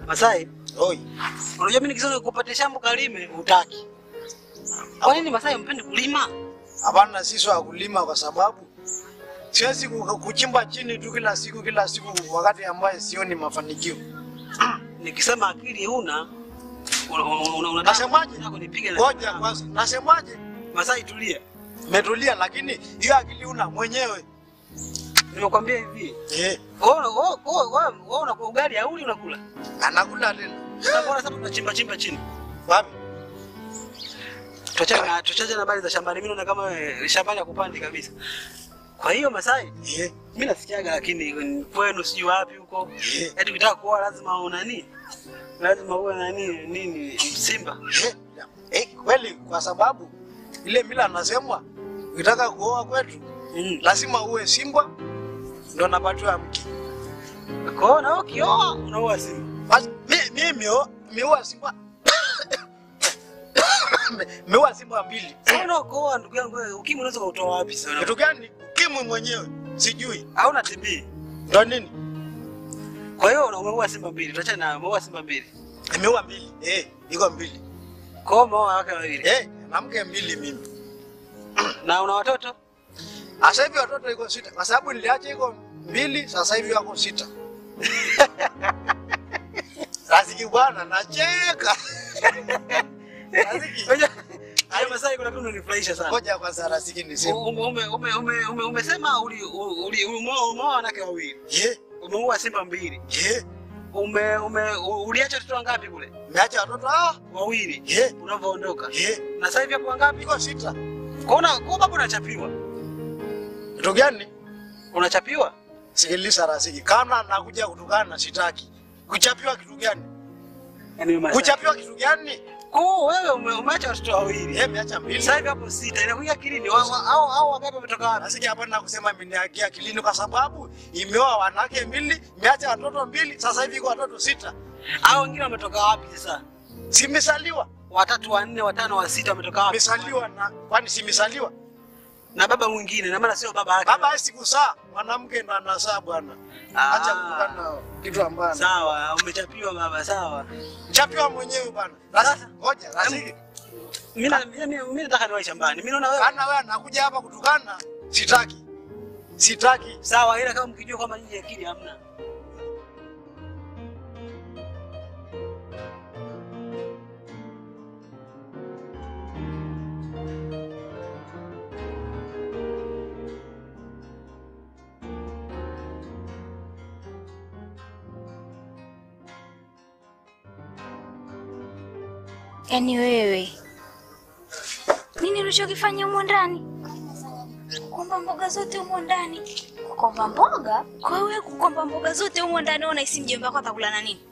Masai, Oi. unajua mimi nikisema kupatia shamba kalime hutaki. Kwa nini Masai mpendi kulima? Hapana, sisi wa kulima kwa sababu siwezi ku- kuchimba chini tu kila siku kila siku wakati ambaye sioni mafanikio. Nikisema akili huna una- una- una- unataka Nasemaje? unataka kunipige na Ngoja kwanza, nasemaje? Masai tulia. Metulia, lakini hiyo akili una mwenyewe. Nimekwambia hivi. Eh, Wewe wewe wewe wewe unakula ugali au unakula? anakula tena. Sasa mbona sasa tunachimba chimba chini? Wapi? Tuachane na tuachane na habari za shambani. Mimi naona kama wewe shambani hakupandi kabisa. Kwa hiyo Masai, Eh, mimi nasikiaga lakini kwenu sijui wapi huko. eh, Eti ukitaka kuoa lazima una nini? Lazima uwe na nini nini Simba. eh, eh, kweli kwa sababu ile mila anasemwa ukitaka kuoa kwetu Mm. lazima uwe Simba ndo napatiwa mke. Kwa hiyo na wewe ukioa unaoa Simba. Basi mi- mimi o- miua Simba miua Simba mbili. Sasa unaokoa ndugu yangu wewe ukimwi unaweza kutoa wapi sasa? Kitu gani? Ukimwi mwenyewe sijui Hauna TB. ndo nini. Kwa hiyo una- umeua Simba mbili. Tuachane na umeua Simba mbili. Miua mbili eh, iko mbili Kwa hiyo umeoa wake wawili. eh, na mke mbili mimi. Na una watoto? Sasa hivi watoto iko sita, kwa sababu niliacha iko mbili, sasa hivi wako sita. Raziki bwana, nacheka. Raziki, Ngoja. Hayo Masai kuna kitu unanifurahisha sana. ngoja kwanza Raziki niseme. Ume, ume, ume, ume, ume, umesema uli, uli, umeoa umeoa wanawake wawili. Ye, Umeua Simba mbili. ye, Ume, ume, u- uliacha watoto wangapi kule? niacha watoto ah, Wawili. ye, Unavyoondoka. ye, Na sasa hivi hapo wangapi? iko sita. Kuna kwa baba unachapiwa. Kitu gani? Unachapiwa? Sikiliza Raziki, kana nakuja kutukana sitaki. Kuchapiwa kitu gani? Yaani Masai. Kuchapiwa kitu gani? Kwa wewe ume, umeacha watoto wawili. Ye, miacha mbili. Sasa hivi hapo sita. Inakuja akilini wa- wa- au au wangapi wametoka wapi? Raziki hapana kusema imeniagia akilini kwa sababu imeoa wanawake mbili, miacha watoto mbili, sasa hivi iko watoto sita. Au wengine wametoka wapi sasa? Simesaliwa. Watatu, wanne, watano, wa sita wametoka wapi? Misaliwa na kwani simesaliwa? Na baba mwingine, na maana sio baba yake. Baba hawezi kuzaa, mwanamke ndo anazaa bwana. Ah. Acha kutukana kitu ambacho. Sawa, umechapiwa baba, sawa. Chapiwa mwenyewe bwana. Sasa ngoja, Raziki. Mimi na- mimi mimi nataka niwahi shambani. Mimi naona wewe Kana wewe anakuja hapa kutukana, sitaki. Sitaki. sawa, ila kama mkijua kwamba nyinyi akili hamna. Yaani wewe nini ulichokifanya humo ndani? Kukomba mboga zote humo ndani. Kukomba mboga? Kwa wewe kukomba mboga zote humo ndani, wewe unahisi mjomba wako atakula na nini?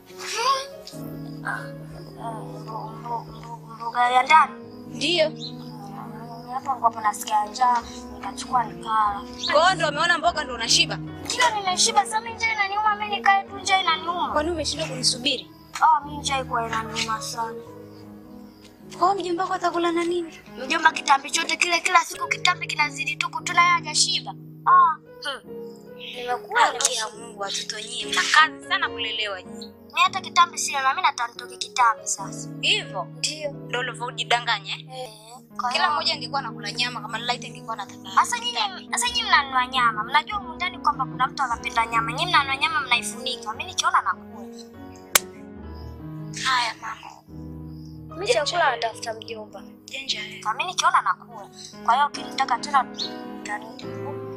mboga ya ndani Ndio. hapo ambapo nasikia njaa nikachukua nikala. Kwa hiyo ndio umeona mboga ndio unashiba. Kila nimeshiba sasa, mimi njaa inaniuma, mimi nikae tu, njaa inaniuma. Kwani umeshindwa kunisubiri? Ah, mimi njaa iko inaniuma sana. Kwa hiyo mjomba wako atakula na nini? Mjomba, kitambi chote kile, kila siku kitambi kinazidi tu kutuna, yeye hajashiba. Ah, nimekuwa Haki ya Mungu, watoto nyinyi mna kazi sana kulelewa nyinyi. mimi hata kitambi sina, na mimi nataka nitoke kitambi sasa. Hivyo ndio ndio ulivyojidanganya. eh? Eh, kwa Kila hiyo- mmoja angekuwa anakula nyama kama Light angekuwa anataka. Sasa nyinyi sasa nyinyi mnanunua nyama. Mnajua humu ndani kwamba kuna mtu anapenda nyama. Nyinyi mnanunua nyama mnaifunika. Mimi nikiona nakula. Haya mama. Mimi chakula natafuta mjomba. Jenja wewe. Na mimi nikiona nakula. Kwa hiyo ukinitaka tena nitarudi.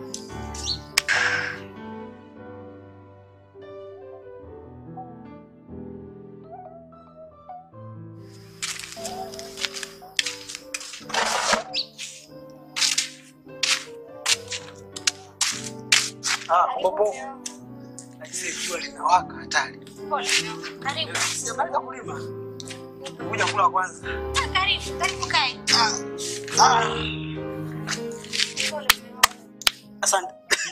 Ah, popo. Aisee, jua linawaka hatari. Pole. Karibu. Sijamaliza kulima. Kuja kula kwanza. Ah, Karibu. Karibu kae. Ah. Asante.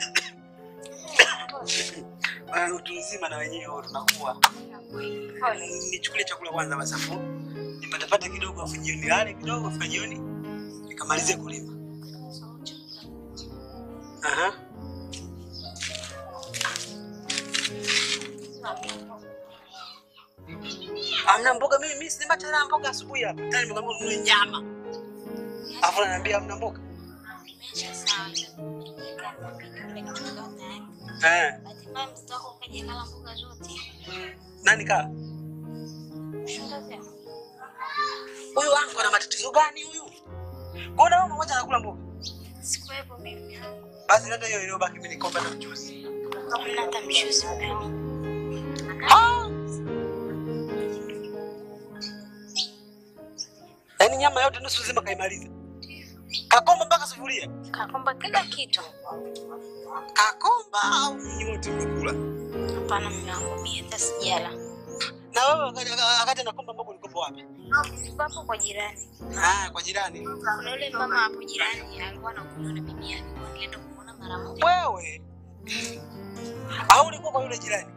Ah, Utu uzima na wenyewe huwa tunakuwa. Nichukulie chakula kwanza basi afu nipatapate kidogo afu jioni nilale kidogo afu jioni nikamalizie kulima. Aha. Amna mboga mimi mimi sina tena mboga asubuhi hapa. Tena nimekwambia ununue nyama. Alafu ananiambia amna mboga. Nimesha sawa. Kile kitu kama Eh. Hatimaye mtoto wako ukaja kala mboga zote. Nani kaa? Shangazi yako. Huyu wangu ana matatizo gani huyu? Mbona wewe mmoja anakula mboga? Sikuwepo mimi. Basi nenda hiyo iliyobaki mimi nikombe na mchuzi. Hamna hata mchuzi mgani. Ah! Yaani nyama yote nusu nzima kaimaliza. Kakomba mpaka sufuria. Kakomba kila kitu. Kakomba au nyinyi wote mmekula? Hapana mume wangu mimi hata sijala. Na wewe wakati wakati anakomba mboga ulikopo wapi? Nilikuwa hapo kwa jirani. Ah, kwa jirani. Kuna yule mama hapo jirani alikuwa anakunywa na bibi yake. Kwa nilienda kumuona mara moja. Wewe. Au ulikuwa kwa yule jirani?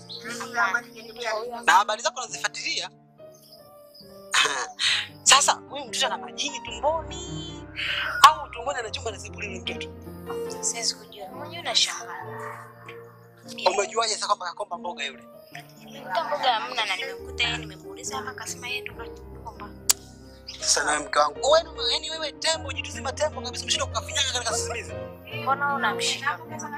Na habari zako nazifuatilia. Sasa huyu mtoto ana majini tumboni au tumboni ana chumba na sebule yule mtoto? Siwezi kujua. Unajua nashangaa. Umejuaje sasa kwamba kakomba mboga yule? Nilikuta mboga hamna na nimekuta yeye nimemuuliza hapa akasema yeye ndo kakomba. Sasa nawe mke wangu, wewe yaani wewe tembo jitu zima tembo kabisa umeshinda kukafinyanga katika sisimizi. Mbona wewe unamshika?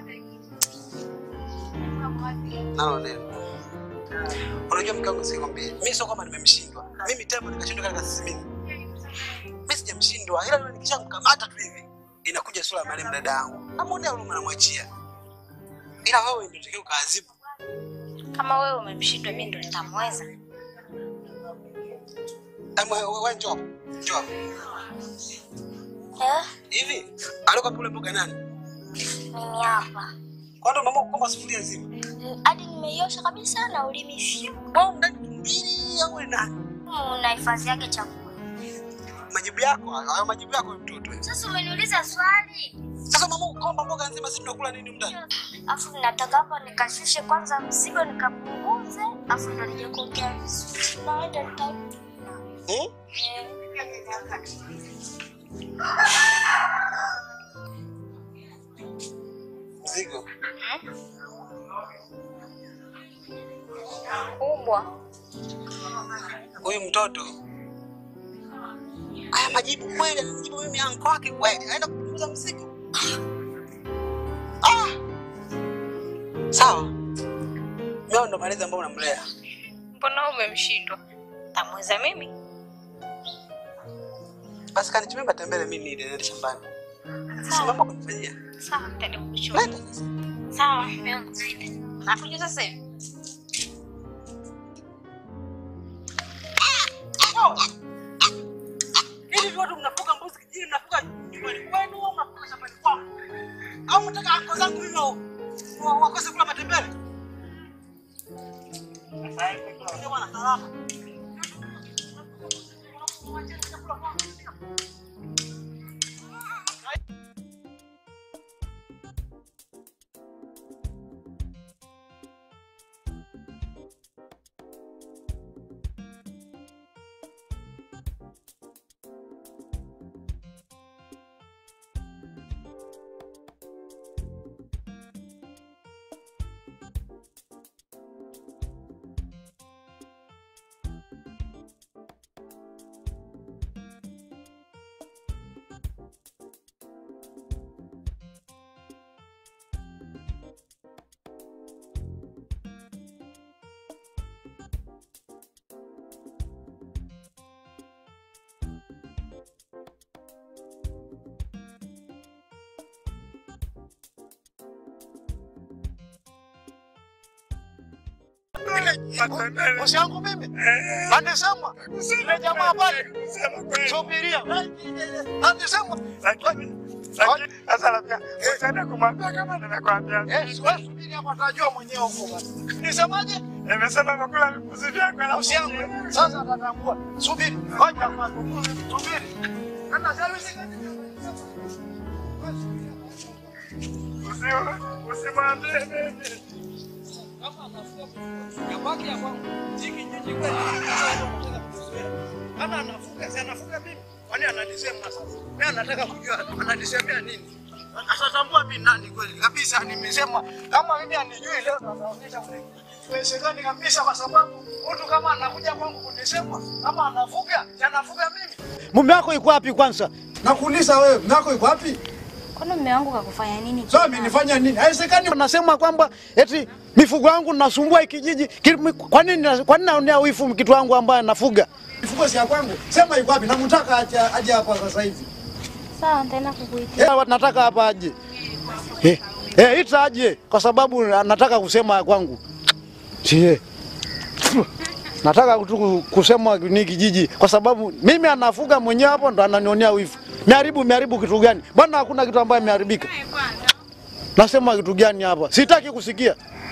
Nalo neno. Unajua mke wangu sikwambie. Mimi sio kama nimemshindwa. Mimi tembo nikashindwa katika sisimizi. Mimi sijamshindwa ila nikishamkamata tu hivi inakuja sura ya marehemu dada yangu. Namuonea huruma namwachia. Ila wewe ndio unatakiwa ukaadhibu. Kama wewe umemshindwa mimi ndo nitamweza. Hebu wewe wewe njoo. hapo. Njoo. hapo. Eh? Hivi alikuwa kule mboga nani? Mimi hapa. Kwa ndo mama kukomba sufuria nzima. Hadi nimeiosha kabisa na ulimi fyu. Wewe ndani tumbili au ni nani? Una hifadhi yake chakula. Majibu yako hayo majibu yako ya mtoto. Sasa umeniuliza swali. Sasa mama kukomba mboga nzima sisi tunakula nini ndani? Afu nataka hapa nikashushe kwanza mzigo nikapunguze, afu ndo nije kuongea vizuri. Naenda nitarudi. Hmm? Mzigo. Kubwa. Huyu mtoto. Haya majibu kweli anajibu mimi anko wake kweli. Aenda kupunguza mzigo. Ah! Sawa. Mimi ndo malezi ambao unamlea. Mbona umemshindwa? Tamweza mimi? Basi kanichumia matembele mimi nile nende shambani. Sasa mambo kunifanyia. Sawa, nitaenda kukuchukua. Nenda sasa. Sawa, mume wangu naenda. Nakuja sasa hivi. Hivi watu mnafuga mbuzi kijini mnafuga nyumbani kwenu au mnafuga shambani kwangu? Au mnataka anko zangu mimi wa- wa- wakose kula matembele? Ndio bwana salama. Bosi yangu mimi anisema ile jamaa pale, subiria anisema Sasa labda utaenda kumwambia kama nimekwambia. Eh, wewe subiri hapo, atajua mwenyewe huko basi. Nisemaje? Nimesema amekula vipuzi vyako alafu Bosi yangu sasa atatambua. Subiri, ngoja kwanza, subiri. Kana service usiwe usimwambie mimi. Yabaki ya kwangu. Hiki nyinyi kweli. Kama anafuga, si anafuga mimi. Kwani ananisema sasa? Mimi anataka kujua ananisemea nini? Atatambua mimi nani kweli. Kabisa nimesema kama mimi anijui leo ataonyesha mwenyewe. Haiwezekani kabisa kwa sababu mtu kama anakuja kwangu kunisema kama anafuga, anafuga mimi. Mume wako yuko wapi kwanza? Nakuuliza wewe, mume wako yuko wapi? Kwani mume wangu kakufanya nini? Sasa mimi nifanya nini? Haiwezekani nasema kwamba eti mifugo yangu nasumbua hiki kijiji. Ki- Kwa nini kwa nini naonea wifu kitu wangu ambaye nafuga? Mifugo si ya kwangu. Sema yuko wapi? Namtaka aje aje hapa sasa hivi. Sawa, nitaenda kukuitia. Eh, nataka hapa aje. Eh, eh ita aje kwa sababu nataka kusema ya kwangu. Sie. Nataka tu kusema ni kijiji kwa sababu mimi anafuga mwenyewe hapo ndo ananionea wivu. Meharibu meharibu kitu gani? Bwana hakuna kitu ambaye imeharibika. Nasema kitu gani hapa? Sitaki kusikia.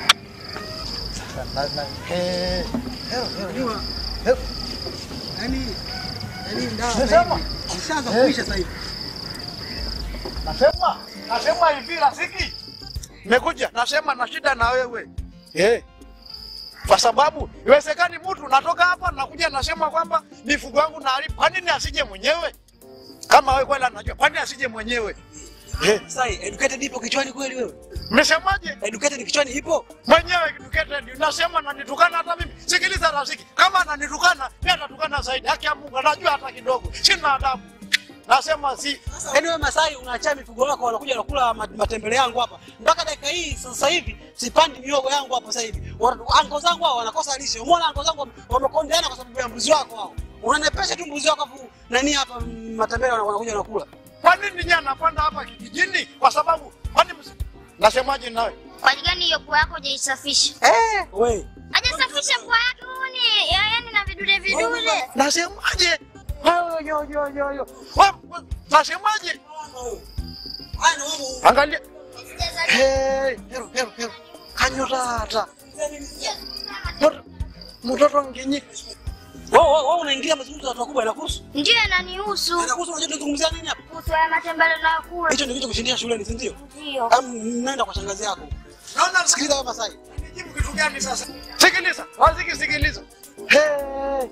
Nasema Ishaanza kuisha sasa hivi. Nasema, nasema hivi rafiki. Nimekuja, nasema na shida na wewe. Eh. Kwa sababu iwezekani mtu natoka hapa nakuja nasema kwamba mifugo yangu naharibu. Kwa nini asije mwenyewe? Kama wewe kweli anajua, kwa nini asije mwenyewe? Eh, Sasa educated ipo kichwani kweli wewe? mmesemaje? Educated kichwani ipo? Mwenyewe educated, nasema ananitukana hata mimi. Sikiliza rafiki, kama ananitukana, pia atatukana zaidi. Haki ya Mungu, anajua hata kidogo. Sina adabu. Nasema si Yaani wewe Masai unaachia mifugo wako wanakuja wanakula ma- matembele yangu hapa. Mpaka dakika hii sasa hivi sipandi miogo yangu hapa sasa hivi. Wana- Anko zangu hao wanakosa lishe. Umeona anko zangu wamekondeana kwa sababu ya mbuzi wako hao. Unanepesha tu mbuzi wako afu nani hapa mm, matembele wana- wanakuja wanakula. kwa nini nyinyi anapanda hapa kijijini? Kwa sababu kwani msi- nasemaje nawe? Kwa gani hiyo pua yako hujaisafisha? Eh, wewe. Hajasafisha pua yake uone, yaani na vidude vidude. Nasemaje? Yo, yo, yo, yo, yo. Wa- wa- Nasemaje? Haya ndio mambo. Angalia. Hey, hero, hero, hero. Kanyotata. Mtoto- Mtoto ngenyi. Wewe wewe wewe unaingilia mazungumzo ya watu wakubwa inakuhusu? Ndio yananihusu. Inakuhusu unajua tunazungumzia nini hapa? Kuhusu ya matembele unayokula. Hicho ndio kitu kushindia shuleni, si ndio? Ndio. Am nenda kwa shangazi yako. Naona Sikiliza wewe Masai. Nijibu kitu gani sasa? Sikiliza, waziki sikiliza. Hey.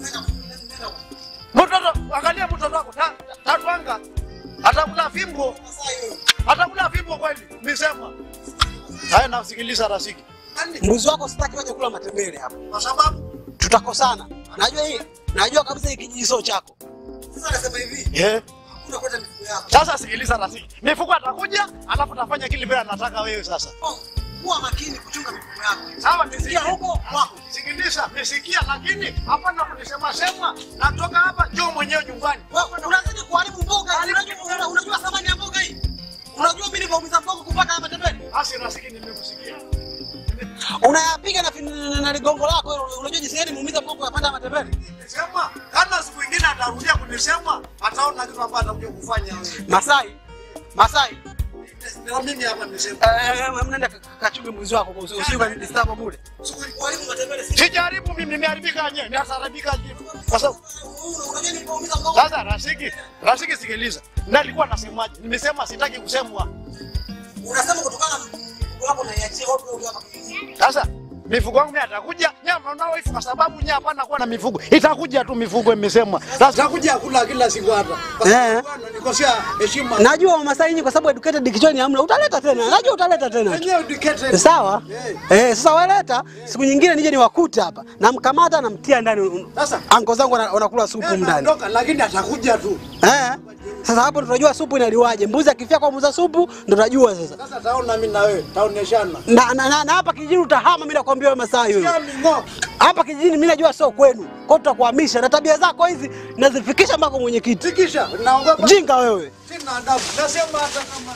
Mtoto, angalia mtoto wako. Ta- Tatwanga. Atakula fimbo. Atakula fimbo kweli. Nisema. Haya nasikiliza rasiki. Mbuzi wako sitaki waje kula matembele hapa. Kwa sababu Tutakosana. Najua hii. Najua kabisa hii kijiji sio chako. Sasa nasema hivi, eh hakuna kwenda mifugo yako. Sasa sikiliza rafiki, mifugo atakuja, alafu tafanya kile vile anataka wewe. Sasa Kuwa makini kuchunga mifugo yako. sawa, Sikia nisikia huko kwako. sikiliza, nisikia, lakini hapana kunisema sema. Natoka hapa, njoo mwenyewe nyumbani. Wewe unazidi kuharibu mboga. Unajua una- unajua thamani ya mboga hii? Unajua mimi nilivyoumiza mboga kupata hapa matembele? Basi rafiki, nimekusikia. Unayapiga na fin- na ligongo lako. wewe. Unajua jinsi gani muumiza mboga yapanda matembele? Sema kama siku ingine atarudia kunisema, ataona kitu ambacho atakuja kufanya wewe. Masai. Masai. Na mimi hapa nisema, Eh, mnaenda kachunge mbuzi wako kwa usiku usije disturb bure. Kuharibu matembele si sijaribu mimi, nimeharibika yenyewe, nitasarabika je? Kwa sababu unajua nilipoumiza mboga. sasa, rafiki, rafiki, sikiliza, nalikuwa nasemaje? Nimesema sitaki kusemwa. Unasema kutokana na mboga wako na iachie watu wao hapa kijijini. Sasa mifugo yangu mimi atakuja, nyama unaoifu kwa sababu nyama hapana kuwa na mifugo. Itakuja tu mifugo imesema. Sasa itakuja kula kila siku hapa. Eh. Nikosea heshima. Najua Wamasai nyinyi kwa sababu educated kichwani hamna. Utaleta tena. Najua utaleta tena. Wenyewe educated. Sawa? Eh, sasa waleta siku nyingine nije niwakute hapa. Namkamata namtia ndani. Sasa Anko zangu wana- wanakula supu ndani. naondoka lakini atakuja tu. Eh? Sasa hapo ndo tunajua supu inaliwaje. Mbuzi akifia kwa muuza supu ndo tunajua sasa. Sasa taona mimi na wewe, taoneshana. Na, na, na, na hapa kijijini utahama mimi nakwambia wewe Masai wewe. Kami ngo. Hapa kijijini mimi najua sio kwenu. Kwa hiyo tutakuhamisha na tabia zako hizi nazifikisha mpaka mwenyekiti. Sikisha, naogopa. Jinga wewe. Sina adabu. Nasema hata kama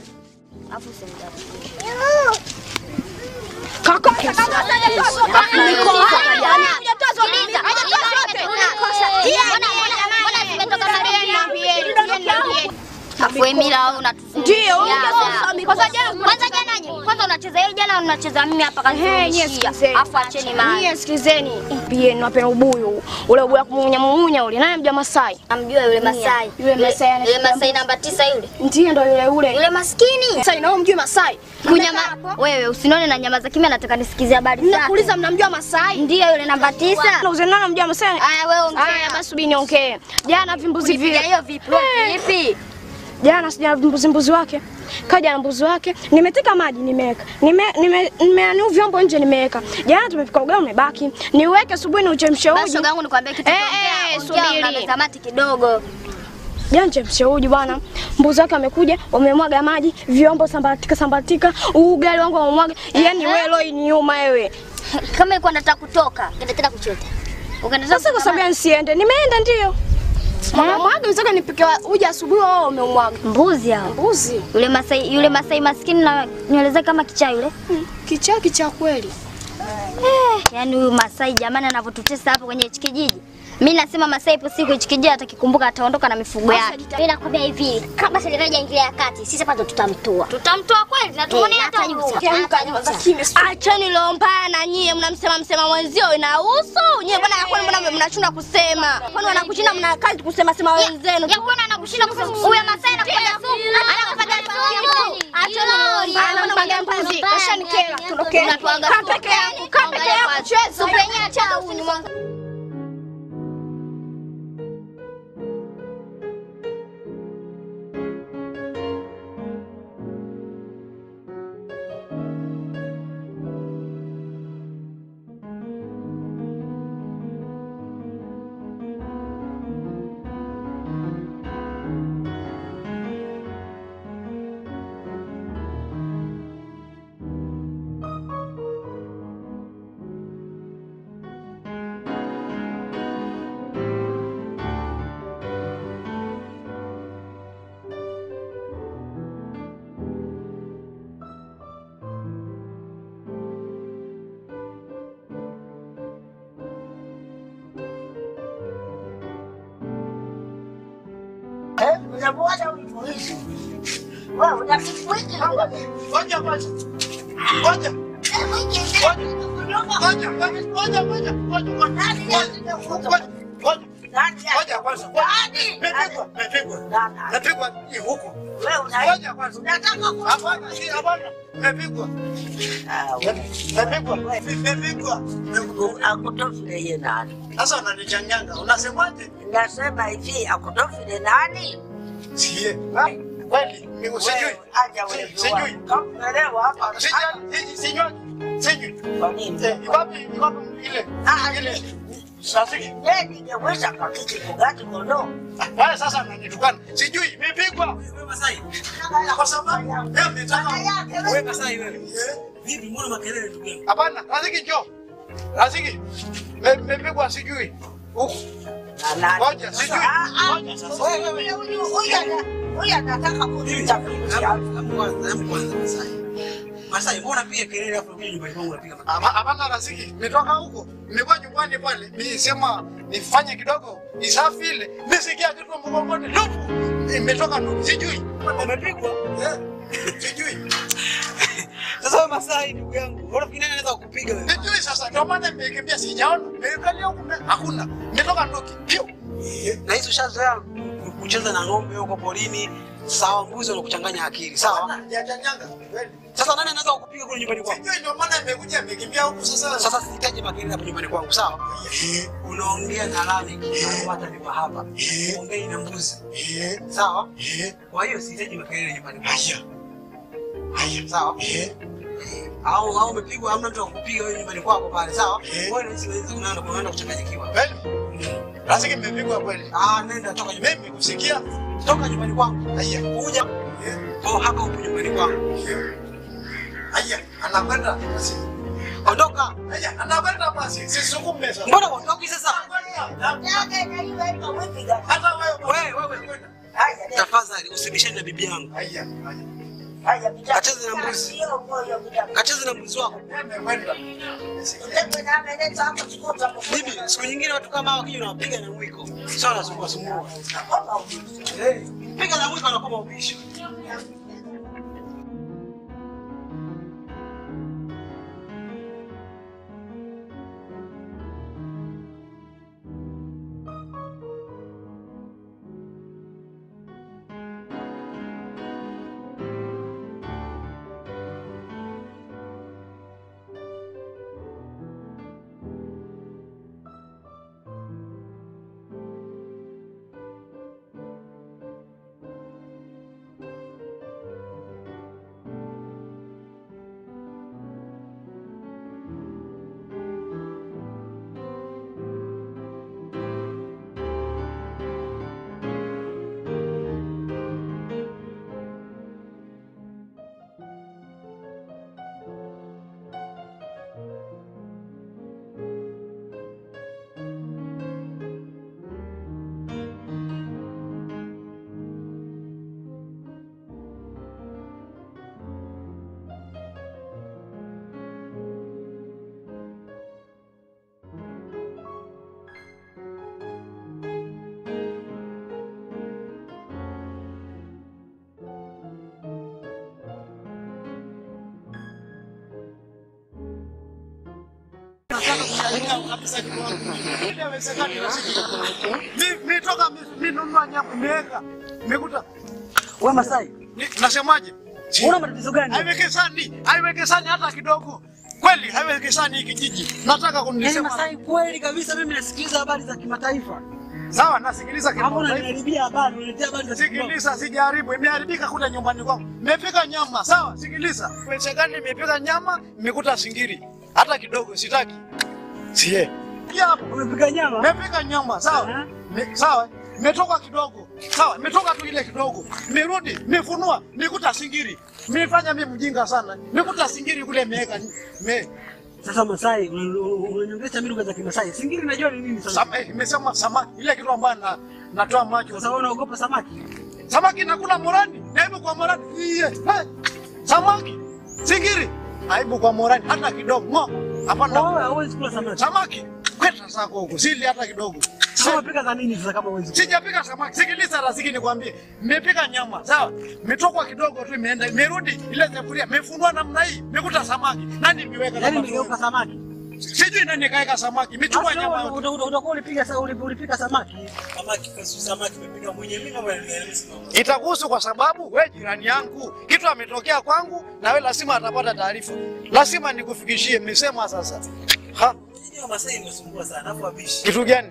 Ndio, kwanza jana nye- kwanza unacheza hiyo jana unacheza mimi hapa kanishia. Afu acheni maana. Nyie sikilizeni, pia napenda ubuyu ule ubuyu wa kumumunya mumunya ule. Nani mja Masai? Namjua yule Masai. Yule Masai ana Yule shida Masai namba tisa yule. Ndiye ndo yule ule. Yule maskini. Masai na wewe mjui Masai? Kunyama wewe usinone na nyama za kimya nataka nisikize habari zake. Nakuuliza mnamjua Masai? Ndio yule namba tisa. Na uzena mjua Masai? Aya wewe ongea. Aya basi subiri niongee. Jana vimbuzi Ulipiga vile. hiyo vipi? Wewe Vipi? Jana sija mbuzi mbuzi wake. Kaja na mbuzi wake, nimeteka maji nimeweka. Nime nime nimeanu vyombo nje nimeweka. Jana tumepika ugali umebaki. Niweke asubuhi ni uchemshe Basi uji. shoga yangu nikwambie kitu. Eh, kiongea, eh, ongea, subiri. unameza mati kidogo. Jana nichemshe uji bwana. Mbuzi wake amekuja, wamemwaga maji, vyombo sambatika sambatika, ugali wangu wamemwaga. Yaani wewe leo iniuma wewe. Kama ilikuwa nataka kutoka, nenda tena kuchota. Ukaenda Sasa kwa sababu nisiende, nimeenda ndio. Mama mwaga unataka nipike wa- uji asubuhi wao umemwaga. mbuzi hao. Mbuzi. Yule Masai, yule Masai maskini na nywele zake kama kichaa yule. Kichaa kichaa kweli. Eh, yaani huyu Masai jamani anavyotutesa hapo kwenye hichi kijiji. Mimi nasema Masai ipo siku hichi kijiji atakikumbuka ataondoka na mifugo yake. Mimi nakwambia hivi, kama serikali hajaingilia ya kati, sisi hapa ndo tutamtoa. Tutamtoa kweli na tuone Eh, hata hata huruma. nyusa. Kiamka nyumba kimya. Acheni leo mbaya na nyie mnamsema msema mwenzio inahusu. Nyie bwana kwani mbona mnachuna kusema? Kwani wanakushinda mna kazi kusema sema wenzenu. Ya kuona anakushinda kusema huyo Masai anakupatia sumu. Anakupatia sumu. Achoni. Ana mnapangia mbuzi. Kashanikera. Tondokeni. Unatuaga Kaa peke yako. Kaa peke yako. Cheza. Supenye acha unywa. Ngoja kwanza. Ngoja. Ngoja. Ngoja, ngoja, ngoja, ngoja, ngoja, ngoja. Ngoja. Ngoja kwanza. Nimepigwa, nimepigwa. Nimepigwa hii huku. Ngoja kwanza. Hapana, si hapana. Nimepigwa. Nimepigwa. Nimepigwa. akutofile nani? Sasa unanichanganya. Unasemaje? Nasema hivi akutofile nani? Sie. Kweli, mimi sijui. Wewe, aja wewe. Si- Sijui. Kakuelewa hapa. Sijui, sijui, sijui. Sijui. Kwa nini? Eh, iwapi, iwapi ile? Ah, Ile. Sasa Yeye ningeweza kakiti kugati kondoo. Wewe sasa unanitukana. Sijui nimepigwa. Kwa sababu wewe umetaka Wewe Masai wewe. Vipi mbona makelele ndugu yangu? Hapana, Raziki njoo. Raziki. Nimepigwa sijui. Huku. Ngoja, sijui. Ngoja sasa. Huyu anataka kunitafutia. Masai, mbona pia kelele hapo kwenye nyumbani kwangu unapiga makelele? Hapana Raziki, nimetoka huko. Nimekuwa nyumbani pale. Nisema nifanye kidogo isafi ile. Nisikia kitu mgongoni. Lupu. Nimetoka tu. Sijui. Umepigwa? Eh. Sijui. Sasa wewe Masai ndugu yangu, unafikiri nani anaweza kukupiga wewe? Sijui sasa ndio maana nimekimbia sijaona. Nimeangalia huko hakuna. Nimetoka ndoki. Pio. Na hizo ushazoea kucheza na ng'ombe huko porini, sawa, mbuzi wanakuchanganya akili, sawa? Hajanyanga. Kweli. Sasa nani anaweza kukupiga kule nyumbani kwako? Sijui ndio maana nimekuja nimekimbia huku sasa. Sasa sihitaji makelele hapo nyumbani kwangu, sawa? Unaongea na Lamek, hata nipa hapa. Ongei na mbuzi. Sawa? Kwa hiyo sihitaji makelele nyumbani kwangu. Haya. Haya. Sawa? Eh. Au au umepigwa hamna mtu akupiga wewe nyumbani kwako pale, sawa? Eh. Wewe unaweza unaweza unaenda unaenda kuchanganyikiwa. Kweli? Raziki nimepigwa kweli. Ah, nenda toka nyumbani. Mimi kusikia. Toka nyumbani kwangu. Haya. Kuja. Kwa hapa upo nyumbani kwangu. Haya. Anakwenda basi. Ondoka. Haya, anakwenda basi. Sisukume sasa. Mbona ondoki sasa? Hata wewe. Wewe wewe. Tafadhali usibishane na bibi yangu. Haya. Kacheze na mbuzi. Kacheze na mbuzi wako. Nimekwenda. Bibi, siku nyingine watu kama hawa wakija unawapiga na mwiko. Sio wanasumbua sumbua. Eh, piga na mwiko anakuwa ubishi. Sahau kabisa kitu wangu. Ile haiwezekani nasikia. Mimi mimi toka mimi nunua nyama nimeweka. Nimekuta Wewe Masai, Ni- nasemaje? una matatizo gani? Haiwezekani, haiwezekani hata kidogo. Kweli haiwezekani hiki kijiji. Nataka Yaani kunisema. Masai, kweli kabisa mimi nasikiliza habari za kimataifa. Sawa, nasikiliza Hapo kidogo. unaniharibia habari, unaletea habari za kimataifa. Sikiliza, sijaribu, imeharibika kule nyumbani kwangu. Nimepika nyama, sawa? Sikiliza, wezekani nimepika nyama, nimekuta singiri, hata kidogo sitaki. Sie pia hapo Umepika nyama? nimepika nyama, sawa? Me, sawa, nimetoka kidogo, sawa, nimetoka tu ile kidogo, nimerudi, nimefunua, nikuta singiri. Nimefanya mimi mjinga sana, nikuta singiri kule imeweka me Sasa Masai, una- una- unanyongesha mimi lugha za Kimasai. Singiri najua ni nini sasa. Sama, eh, nimesema samaki, ile kitu ambayo na, natoa macho. Sasa wewe unaogopa samaki? Samaki nakula morani, aibu kwa morani. Iye, hey, samaki, singiri, aibu kwa morani hata kidogo. Ngo, hapana. Wewe hauwezi kula samaki. Samaki, kweta zako huko, sili hata kidogo. Sasa unapika za nini sasa kama huwezi? Sijapika samaki, sikiliza rasiki nikwambie. Nimepika nyama, sawa? Mitokwa kidogo tu imeenda, imerudi ile sufuria, imefunua namna hii, imekuta samaki. Nani imeweka Yaani kama nigeuka samaki. Sijui nani kaeka samaki, imechukua Basi nyama wewe yote. uta- uta- utakuwa ulipiga sa- uli- ulipika samaki. Samaki kasi samaki umepika mwenyewe mimi kama Itakuhusu kwa sababu we jirani yangu, kitu ametokea kwangu na we lazima atapata taarifa, lazima nikufikishie. Mmesema sasa, ha, Ndio Masai imesumbua sana afu abishi. kitu gani?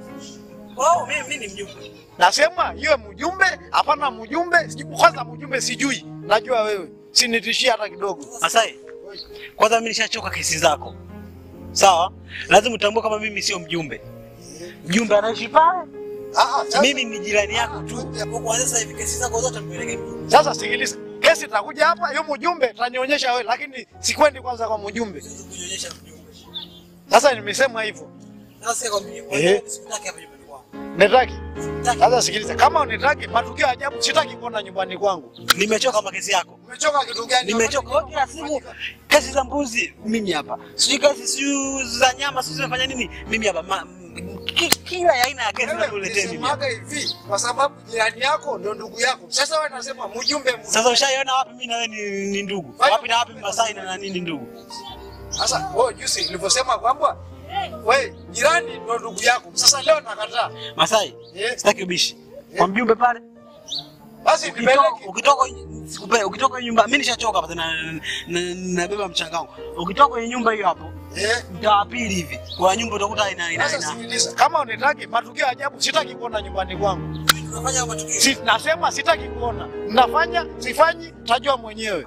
Oh, mimi mimi ni mjumbe. Nasema iwe mjumbe, hapana mjumbe. sijui- Kwanza mjumbe sijui, najua wewe, sinitishie hata kidogo. Masai, kwanza mimi nishachoka kesi zako. Sawa? Lazima utambue kama mimi sio mjumbe. Mjumbe anaishi pale. Ah, ah, sasa- Mimi ni jirani yako tu. Kwa kuanzia sasa hivi kesi zako zote mpeleke mjumbe. Sasa sikiliza, kesi itakuja hapa, hiyo mjumbe tanionyesha wewe, lakini sikwendi kwanza kwa mjumbe. Kunyonyesha mjumbe. Sasa nimesema hivyo, Sasa kwa mimi, kwa Eh. hiyo sikutaki hapa nyumbani kwangu. nitaki Sitaki. sasa. Sikiliza, kama unitaki matukio ya ajabu, sitaki kuona nyumbani kwangu. Nimechoka makesi yako. Umechoka kitu gani? Nimechoka wewe kila siku kesi za mbuzi mimi hapa. Sijui kesi sijui za nyama sijui zinafanya nini mimi hapa. Ma- m- ki- Kila aina ya kesi Wewe nakuletea mimi. hapa. ulisemaga hivi kwa sababu jirani yako ndio ndugu yako. Sasa wewe nasema mjumbe mjumbe. Sasa ushaiona wapi mimi na wewe ni, ni ndugu? Wapi na wapi Masai na nani ni ndugu? Sasa wewe juzi nilivyosema kwamba wewe jirani ndio ndugu yako. Sasa leo nakataa. Masai, Eh. sitaki ubishi. Kwa mjumbe pale. Basi Ukitoka nipeleke. ukitoka sikupe ukitoka kwenye nyumba mimi nishachoka hapa na na- nabeba mchanga wangu. Ukitoka kwenye nyumba hiyo hapo Eh. mtaa wa pili hivi. Kwa nyumba utakuta ina ina Sasa ina. sikiliza, kama unitaki matukio ya ajabu sitaki kuona nyumbani kwangu. Tunafanya matukio. Si, nasema sitaki kuona. Nafanya, sifanyi, tajua mwenyewe.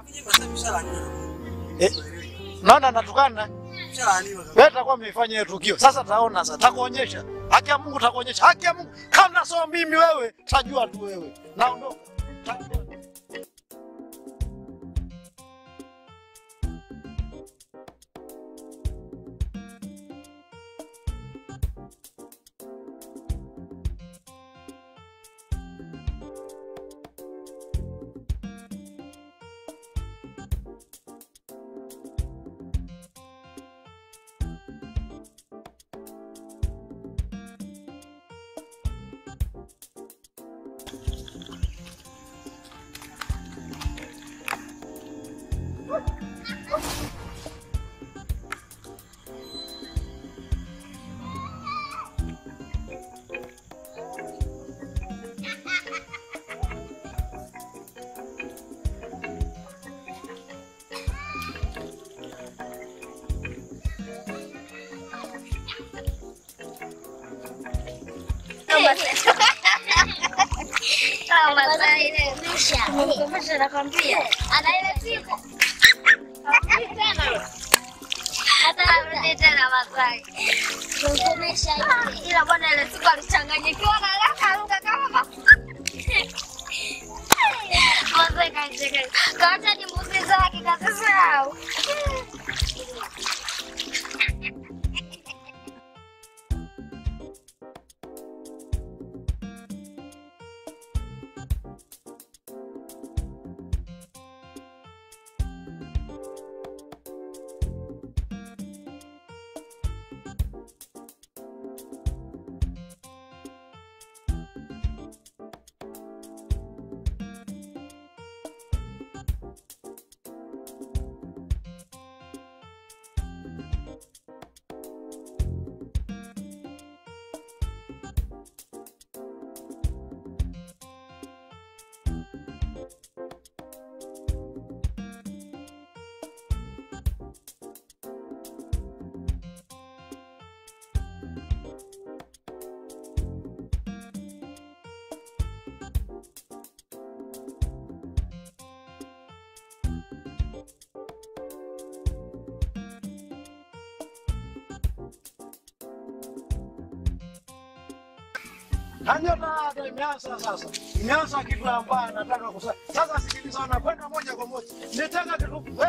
Eh. Naona natukana. Wewe utakuwa umefanya hiyo tukio. Sasa taona sasa, takuonyesha. Haki ya Mungu takuonyesha. Haki ya Mungu. Kama sio mimi wewe, tajua tu wewe. Naondoka. Tajua. Nimekukomesha nakwambia. Ana ile siku. Hata arudi tena Masai. Kumkomesha hivi. Ila bwana ile siku alichanganyikiwa na akaruka kama Masai kacheka. Kaacha ni mbuzi zake kasisahau. Hanyota hata imeanza sasa. Imeanza kitu ambayo nataka kusema. Sasa sikiliza, unakwenda moja kwa moja. Nitaka kitu eh?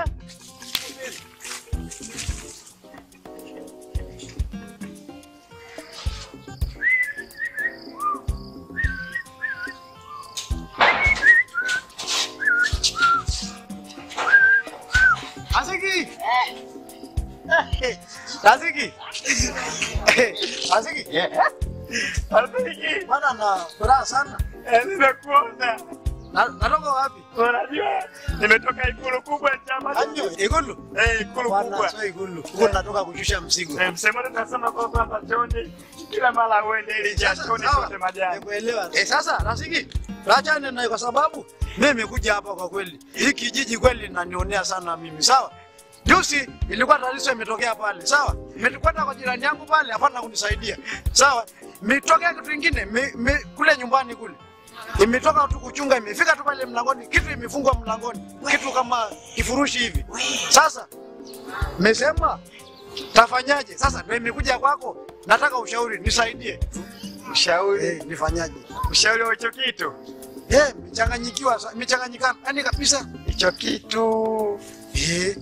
Aziki. Eh. Aziki. Aziki. Rafiki, Bwana na furaha sana. eh, nimekuona. Na- Natoka wapi? Unajua nimetoka ikulu kubwa ya chama. Anyo, Ikulu. Eh, ikulu Bwana kubwa. sio Ikulu. Huko natoka kushusha mzigo. Eh, msemo tunasema kwa kwamba John kila mara uende ili Sasa, jasoni sawa. sote majani. Nimekuelewa. Eh, sasa rafiki, rachane naye kwa sababu mimi nimekuja hapa kwa kweli. Hii kijiji kweli linanionea sana mimi. Sawa? Juzi ilikuwa tatizo imetokea pale. Sawa? Imetukwenda kwa jirani yangu pale hapana kunisaidia. Sawa? Imetokea kitu kingine mi, mi, kule nyumbani kule. Imetoka tu kuchunga imefika tu pale mlangoni, kitu imefungwa mlangoni. Kitu kama kifurushi hivi. Sasa mesema tafanyaje? Sasa ndio imekuja kwako. Nataka ushauri, nisaidie. Ushauri, Eh, nifanyaje? ushauri wa hicho kitu. Eh, mechanganyikiwa, sa- mechanganyikana. Yaani kabisa. Hicho kitu Eh,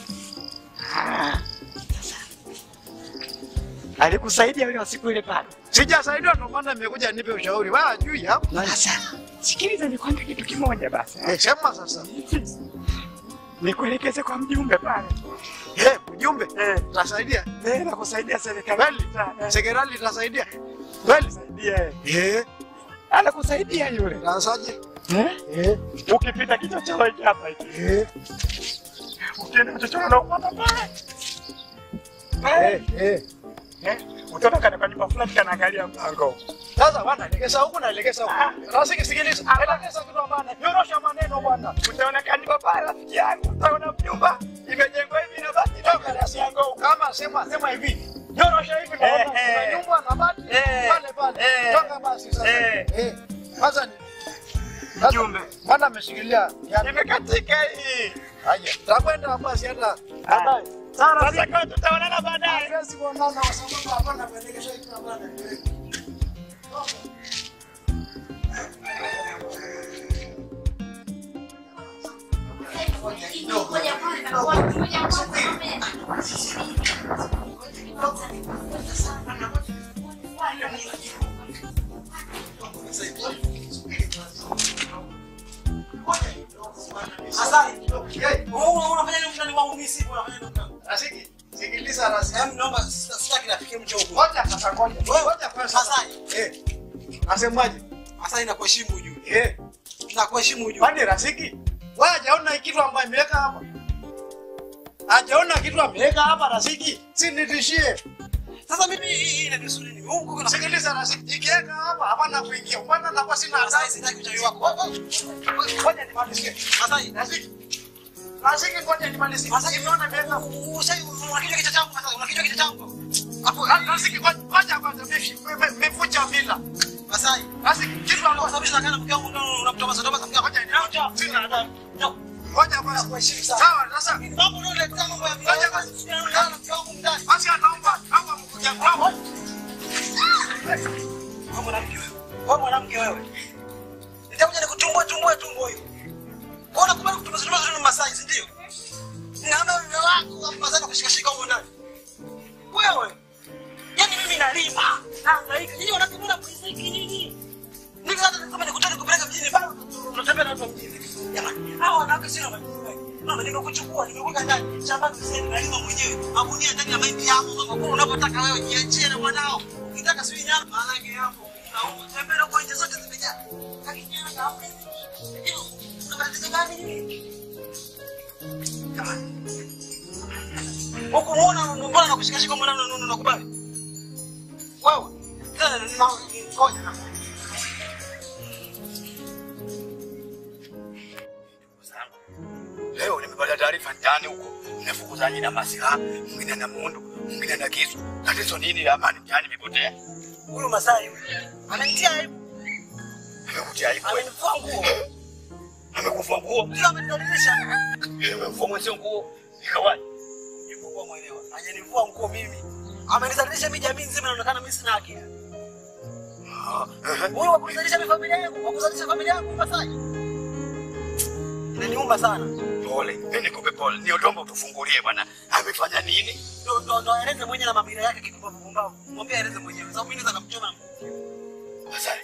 alikusaidia yule wa siku ile pale. sijasaidiwa ndio maana nimekuja nipe ushauri. Wewe hujui hapo. Sasa sikiliza, nikwambie kitu kimoja basi. Eh, sema sasa. Nikuelekeze kwa mjumbe pale. Eh, ujumbe Eh, tasaidia. eh, nakusaidia serikali. Kweli? Eh, Sekerali tasaidia. Kweli? Saidia. eh. Eh, Anakusaidia yule. tasaje? Eh? Eh, Ukipita kichochoro hiki hapa hiki. eh, Ukienda kichochoro na upata pale. eh, eh. Eh? Utaona kana kwa nyumba fulani kanaangalia mlango. Sasa bwana, legeza huku na legeza huku. Rafiki sikiliza. Elekeza kitu bwana. Nyorosha maneno bwana. Utaona kanyumba pale rafiki yangu. Utaona nyumba imejengwa hivi na bati toka rasi yangu. Kama sema sema hivi. Nyorosha hivi na Eh, kuna eh. nyumba na bati Eh, pale pale. eh. Toka basi sasa. Eh. Eh. Sasa ni sasa, Mjumbe. Bwana ameshikilia. yani- Imekatika hii. Haya, takwenda basi hata baadaye. Sasa kwa tutaonana baadaye. Hatuwezi kuonana kwa sababu hapana kuelekesha kitu bwana. Sasa, eh, wewe unafanya nini mtani wangu mimi sipo unafanya nini mtani? Rafiki, sikiliza rafiki. Em, naomba sita- sitaki rafiki mche huko. Ngoja sasa ngoja. Wewe, Ngoja kwanza. Sasa, Eh. Nasemaje? sasa inakuheshimu ujue. Eh. Nakuheshimu ujue. Kwani rafiki? Wewe hajaona hii kitu ambayo imeweka hapa? Hajaona kitu ameweka hapa rafiki? Si nitishie. Sasa mimi hii hii inanihusu nini? Wewe uko na Sikiliza rafiki, ikiweka hapa hapana kuingia. Bwana nakuwa sina sasa hatari. sitaki uchawi wako. Wewe, wewe, Ngoja nimalizie. Sasa hii Rafiki. Rafiki ngoja nimalizie. sasa Imeona imeweka usai unakijua kichwa changu sasa unakijua kichwa changu. hapo. Rafiki ngoja kwanza mmefucha mila. Sasa hii Rafiki kitu kwa ambacho sababu sina kana mke wangu ndio unamtoa sasa sasa ngoja ni sina hatari. Ndio. Ngoja kwanza. Kuheshimu sana. Sawa, sasa Mambo ndio ndio mambo ya Ngoja basi. Sina mke wangu ndani. basi anaomba naomba mkuja kwangu. Wewe mwanamke wewe. Wewe mwanamke wewe. Nitakuja nikutumbue tumbue tumbo hiyo. Wewe unakubali kutumia zile zile Masai, si ndio? Naona mume wako wa Masai kushika shika huko ndani. Wewe. Yaani mimi nalima. Nahangaika. Nyinyi wanakubuna mriziki nyinyi. Niko hata kama nikutane kupeleka mjini bado unatembea na watu wa mjini. Jamani, hao wanawake sio wanajua. Mama nimekuchukua, nimekuweka ndani. Shambani sasa nalima mwenyewe. Magunia ndani ya mahindi yako kama kwa unapotaka wewe jiachie na mwanao. Ukitaka sio nyama maharage hapo. Na utembea kwa nje zote zimejaa. Lakini yana kaambe. Unabadilisha gani nini? Jamani. Huku muona mbona nakushika shika mwana unakubali? Wewe. Tena na ngoja na Leo nimepata taarifa ndani huko, mnafukuzana na masilaha, mwingine na mundu, mwingine na kisu. Tatizo nini? Amani mtaani imepotea. huyu Masai amenitia aibu. Amekutia aibu wewe. Amenivua nguo. Amekufa nguo. Ndio amenidhalilisha. Amekufa mwenzio nguo. Ikawaje? Nimekuwa mwelewa. Hajanivua nguo mimi. Amenidhalilisha mimi jamii nzima inaonekana mimi sina akili. Wewe wakuzalisha mi familia yangu, wakuzalisha familia yangu Masai. Inaniuma sana. Pole, mimi nikupe pole. Ni udombo utufungulie bwana. Amefanya nini? Ndo ndo ndo aeleze mwenyewe na mabira yake kitu pumbavu. Mwambie aeleze mwenyewe. Sababu mimi naweza kumchoma. Masai.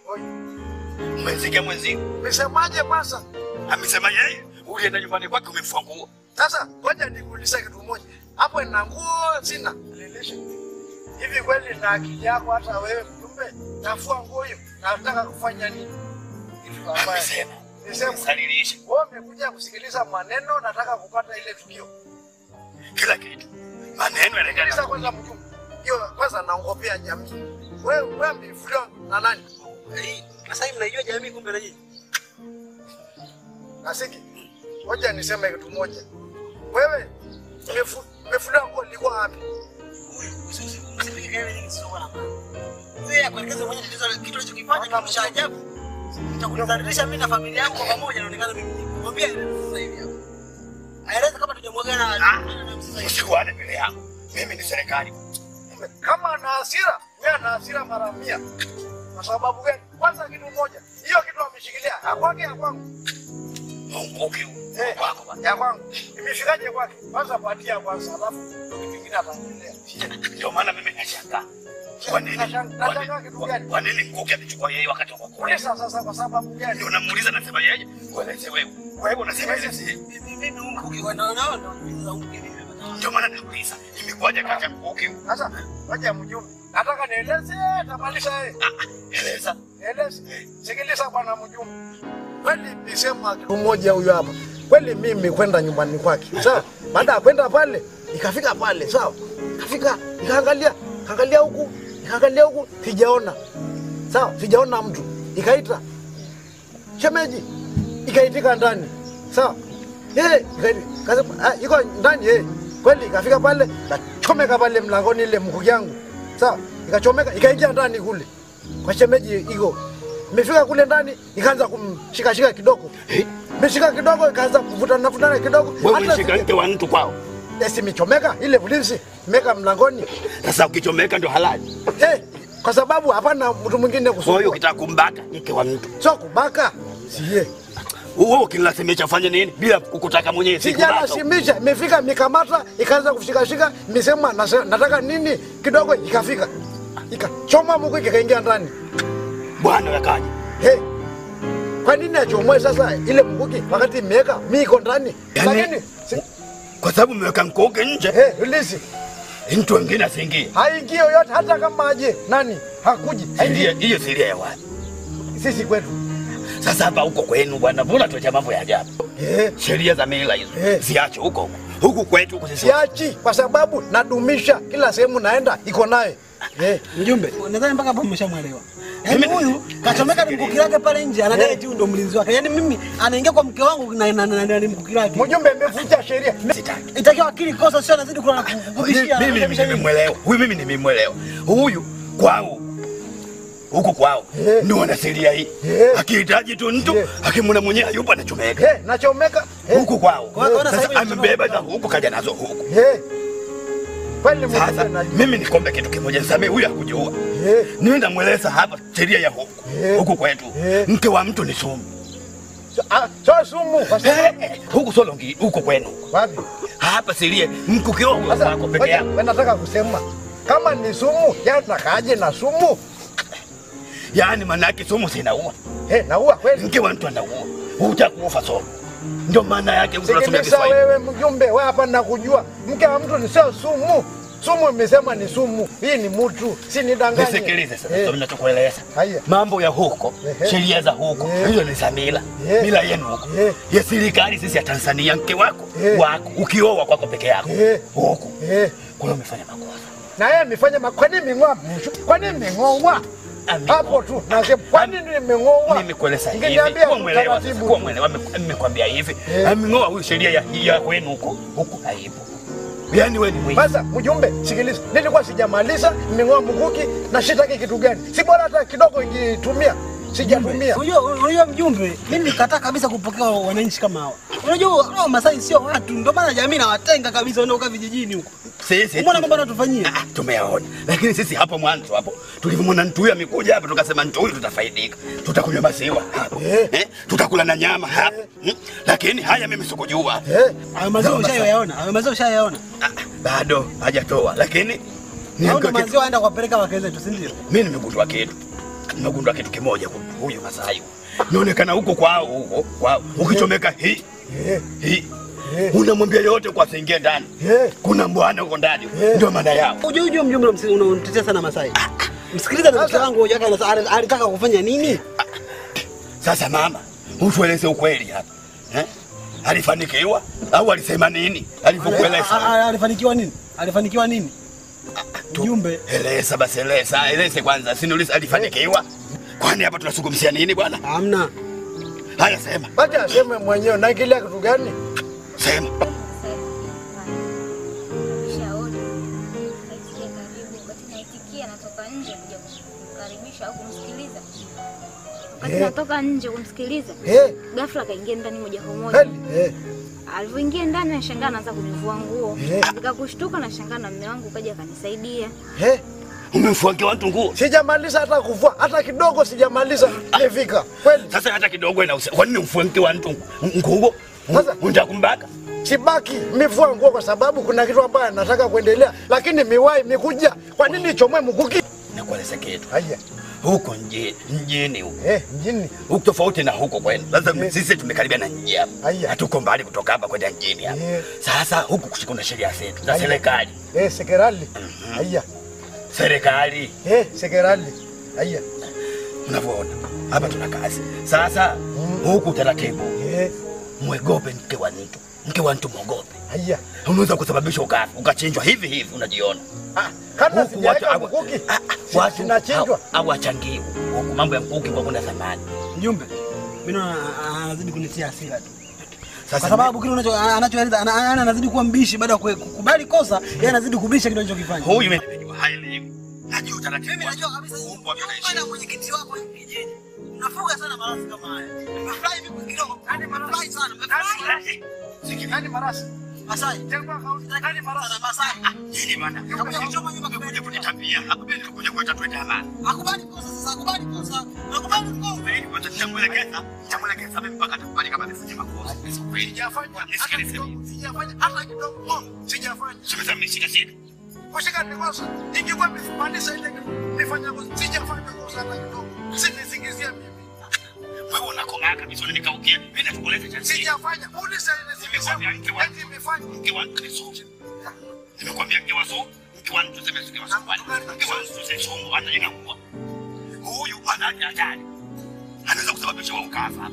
Umesikia mwenzio? Umesemaje kwanza? Amesema yeye ulienda nyumbani kwake umemfua nguo. Sasa ngoja nikuulize kitu moja. Hapo nina nguo sina. Nilishe. Hivi kweli na akili yako hata wewe mjumbe nafua nguo hiyo nataka kufanya nini? Kitu ambaye Amesema. nisema Salilisha wewe umekuja kusikiliza maneno nataka kupata ile tukio. kila kitu. Maneno Sikiliza yanaendana. kwanza mjumbe. Hiyo kwanza naongopea jamii. Wewe wewe mlifuliwa na nani? Sasa hivi mnaijua jamii kumbe na nyinyi. Nasiki. Ngoja niseme kitu moja. Wewe umefu- umefuliwa nguo ilikuwa wapi? Msipige kelele nyingi zisizokuwa na maana. Wewe akuelekeze mwenyewe tatizo kitu alichokifanya kitu cha ajabu. Nitakudhalilisha mimi na familia yangu kwa pamoja naonekana mimi. Mwambie aeleze sasa hivi hapo. Aeleze kama tujamwagana na sasa hivi. Usikuane mbele yangu. Mimi ni serikali. kama ana hasira wewe ana hasira mara mia. Kwa sababu gani? Kwanza kitu moja, hiyo kitu ameshikilia ya kwake ya kwangu. Munguki Eh, kwako bwana. ya kwangu. Imefikaje kwake? Kwanza patia kwanza, alafu ndio kitu kingine ataendelea. Ndio maana mimi nashangaa. Kwa nini? Kwa Nashangaa nini? kitu gani? Kwa nini Nguki amechukua yeye wakati wa kule? Kuuliza sasa kwa sababu gani? Ndio namuuliza nasema yeye. Kueleze wewe. Wewe unasema yeye si. Mimi Mungu ukiona naona Mungu mimi. Ndio maana nauliza. Imekuwaje kati ya Nguki? Sasa ngoja mjumbe. Nataka nieleze tamalisha yeye. Eleza. Eleze. Sikiliza bwana mjumbe. Kweli nisema kitu moja huyo hapa. Kweli mimi kwenda nyumbani kwake. Sawa? Baada ya kwenda pale, ikafika pale, sawa? Ikafika, ikaangalia, kaangalia huku, ikaangalia huku, sijaona. Sawa? Sijaona mtu. Ikaita. Shemeji. Ikaitika ndani. Sawa? Eh, ikaita. Kasema, ah, iko ndani eh. Kweli ikafika pale, ikachomeka pale mlangoni ile mkuki yangu. Sawa? Ikachomeka, ikaingia ndani kule. Kwa shemeji iko. Imefika kule ndani ikaanza kumshikashika kidogo. Imeshika kidogo ikaanza kuvutana vutana kidogo. Wewe Hata ulishika mke wa mtu kwao. Esi michomeka ile ulinzi meka mlangoni. Sasa ukichomeka ndio halali. Eh, kwa sababu hapana mtu mwingine Kwa hiyo kusumbua. ukitaka kumbaka mke wa mtu. Sio kubaka. Siye. Wewe ukinilazimisha fanye nini bila kukutaka mwenyewe sikubaka. Sijalazimisha, imefika mikamata, ikaanza kushikashika, misema nase- nataka nini kidogo, ikafika ikachoma muku ikaingia ndani. Bwana yakaje. Hey, kwa nini achomoe sasa ile mkuki wakati imeweka mi iko ndani? Yaani- Lakini si- Kwa sababu mmeweka mkoge nje. hey, ulisi Mtu mwingine asiingie. haingii yoyote, hata kama aje nani hakuji, Sheria haingii hiyo sheria ya wapi? sisi kwetu. Sasa hapa huko kwenu bwana, mbona tuacha mambo ya ajabu? Eh, Sheria za mila hizo Eh. ziache huko huko. Huku kwetu huku sisi. siachi kwa sababu nadumisha kila sehemu naenda iko naye eh. Mjumbe, nadhani mpaka hapo mmeshamwelewa. Yaani huyu kachomeka ni mkuki lake pale nje, anadai tu ndo mlinzi wake. Yaani mimi anaingia kwa mke wangu na na na na- ni mkuki lake. Mjumbe, imevunja sheria. Itakiwa akili kosa sio anazidi kula na kukubishia. Mimi mimi nimemwelewa. Huyu mimi nimemwelewa. Huyu kwao huku kwao Eh. ndio wana sheria hii. Eh. Akihitaji tu mtu Eh. akimwona mwenyewe hayupo anachomeka. Eh, nachomeka eh. Huku kwao. Kwa hiyo sasa Sasa hivi amebeba za huku kaja nazo huku. Eh. Kweli Sasa mjumbe najua. mimi nikombe kitu kimoja, nisamee huyu hakujua. Eh. Niwe namweleza hapa sheria ya huku Eh. huku kwetu, Eh. mke wa mtu ni sumu. Ah, Sio sumu kwa sababu Eh, huku sio longi, huku kwenu wapi? hapa sheria mke ukioa Sasa wako peke ngoja, yako. wewe nataka kusema kama ni sumu, ya nakaje na sumu? Yaani maana yake sumu sinaua, Eh, naua kweli. mke wa mtu anaua, utakufa somo. Ndio maana yake huku tunasomea Sikiliza Kiswahili. wewe mjumbe, wewe hapa nakujua. Mke wa mtu ni sio sumu. Sumu imesema ni sumu. Hii ni mtu, si nidanganye. Nisikilize sasa, Eh, ndio ninachokueleza. Haya. Mambo ya huko, Ehe. sheria za huko, Eh. hizo ni za mila. Eh. Mila yenu huko. Eh. Ya serikali sisi ya Tanzania, mke wako Eh. wako ukioa kwako peke yako Eh. huko. Eh, Kwa hiyo umefanya makosa. na yeye amefanya ma... Kwa nini ming'oa? Kwa nini ming'oa? Aming'oa. Hapo tu nasema kwa nini nimeng'oa? Mimi kueleza hivi, Ungeniambia kuwa mwelewa sasa, taratibu. kuwa mwelewa, Nime- nimekwambia hivi, Eh. aming'oa huyu sheria ya ya kwenu huko, huku haipo. Yaani wewe ni mwizi. Sasa mjumbe, sikiliza, nilikuwa sijamaliza, nimeng'oa mkuki na shitaki kitu gani? Si bora hata kidogo ingitumia, sijatumia. Unajua unajua mjumbe, mimi nikataa kabisa kupokea wananchi kama hawa. Unajua hao Masai sio watu, ndio maana jamii nawatenga kabisa wanaokaa vijijini huko. Sisi Umeona mambo anatufanyia? Ah, tumeyaona, lakini sisi hapo mwanzo hapo tulivyomwona mtu huyu amekuja hapa, tukasema mtu huyu tutafaidika, tutakunywa maziwa hapa Eh. eh, tutakula na nyama hapa hmm? Lakini haya mimi sikujua Eh, Hayo maziwa ushayaona? Hayo maziwa ushayaona? Ah, bado hajatoa, lakini Hao niambiwa ndo kitu- maziwa aenda kuwapeleka wake zetu, si ndio? mimi nimegundua kitu, nimegundua kitu kimoja kwa huyu Masai inaonekana huko kwao huko kwao, ukichomeka hii eh, hii eh, unamwambia yote kwa asiingie ndani, eh. kuna mbwana huko ndani, Eh. ndio maana yao. Unajua unajua mjumbe msi- unamtetea sana Masai. Msikiliza na mke wangu hoja yake anasa- alitaka kufanya nini? Sasa mama, utueleze ukweli hapa eh? Alifanikiwa au alisema nini A- alivyokueleza? a- Alifanikiwa nini? Alifanikiwa nini? Mjumbe, Eleza basi, eleza, eleze kwanza, sinuliza alifanikiwa. Kwani hapa tunazungumzia nini bwana? hamna. Haya, sema Wacha aseme mwenyewe naingilia kitu gani? sema. Shauri kaitikia karibu, wakati naitikia natoka nje kuja kumkaribisha au kumsikiliza. Wakati Eh. natoka nje kumsikiliza, Eh, ghafla akaingia ndani moja kwa moja. kweli? Eh, Alivyoingia ndani nashangaa anaanza kunivua nguo. Eh. Nikakushtuka nashangaa na mume wangu kaja akanisaidia. eh. Umemfuangia watu nguo Sijamaliza hata kuvua, hata kidogo sijamaliza. Nifika. Kweli? sasa, hata kidogo inausa. Kwa nini umfuangie watu nguo? Sasa- Unataka kumbaka? Sibaki mivua nguo kwa sababu kuna kitu ambayo nataka kuendelea, lakini miwai mikuja. Kwa nini ichomwe mkuki? Nakueleza kitu Haya. huko mjini, mjini huko Eh, mjini. huko tofauti na huko kwenu. Sasa Eh. sisi tumekaribia na mji hapa, Aya. hatuko mbali kutoka hapa kwenda mjini hapa. Eh. Sasa huku kushika kuna sheria zetu za Aya. serikali, Eh, sekerali. Haya. serikali Eh, sekerali. Haya. unavyoona hapa tuna kazi sasa. Huku taratibu, Eh, mwegope mke wa mtu, mke wa mtu mwogope. haya. Unaweza kusababisha ukafa ukachinjwa hivi hivi, unajiona Ah, kabla Huku sijaweka watu- mkuki. Ah, ah, si- watu Sinachinjwa. au wachangiwe huku, mambo ya mkuki kwa kuna thamani. Mjumbe, mimi naona a- anazidi kunitia hasira tu. Sasa Kwa sababu kile unacho anachoeleza ana- ana- anazidi kuwa mbishi baada ya kue- kukubali kosa, yeye anazidi kubisha kile anachokifanya. huyu mimi nimejua haelewi, najua taratibu. Mimi najua kabisa Huku nyinyi watu wanaishi. na mwenyekiti wako hivi kijiji. Mnafuga sana marasi kama haya. Mmefurahi vipi kidogo? Yaani mmefurahi sana. Mmefurahi. Nani marasi? Masai. Tengwa kauli. Nani marasi? Sana Masai. Nini bwana? Kakuja kuchoma nyumba Kuja kabisa. kunitambia, hakubidi kuja kuleta tuende amani. Akubali kosa sasa, akubali kosa. Akubali kosa. Ili kwanza nitamwelekeza, nitamwelekeza mimi mpaka atakubali kama amefanya makosa. Sijafanya. Nisikilize hata mimi. kidogo. Sijafanya hata kidogo. Sijafanya. Sasa mimi shika shika. Kushika ni kosa. Ingekuwa nimefundisha ile nifanya kosa. Sijafanya kosa hata kidogo. Sinisingizia mimi. Wewe unakomaa kabisa unanikaukia. Mimi nakueleza cha siri. Sijafanya. Uliza ile Nimekwambia mke wa Eti nimefanya. mke wa mtu ni sumu. Nimekwambia mke wa sumu, mke wa mtu sema mke wa sumu. Mke wa mtu sema sumu ana inakuwa. Huyu ana hatari. Anaweza kusababisha wewe ukafa.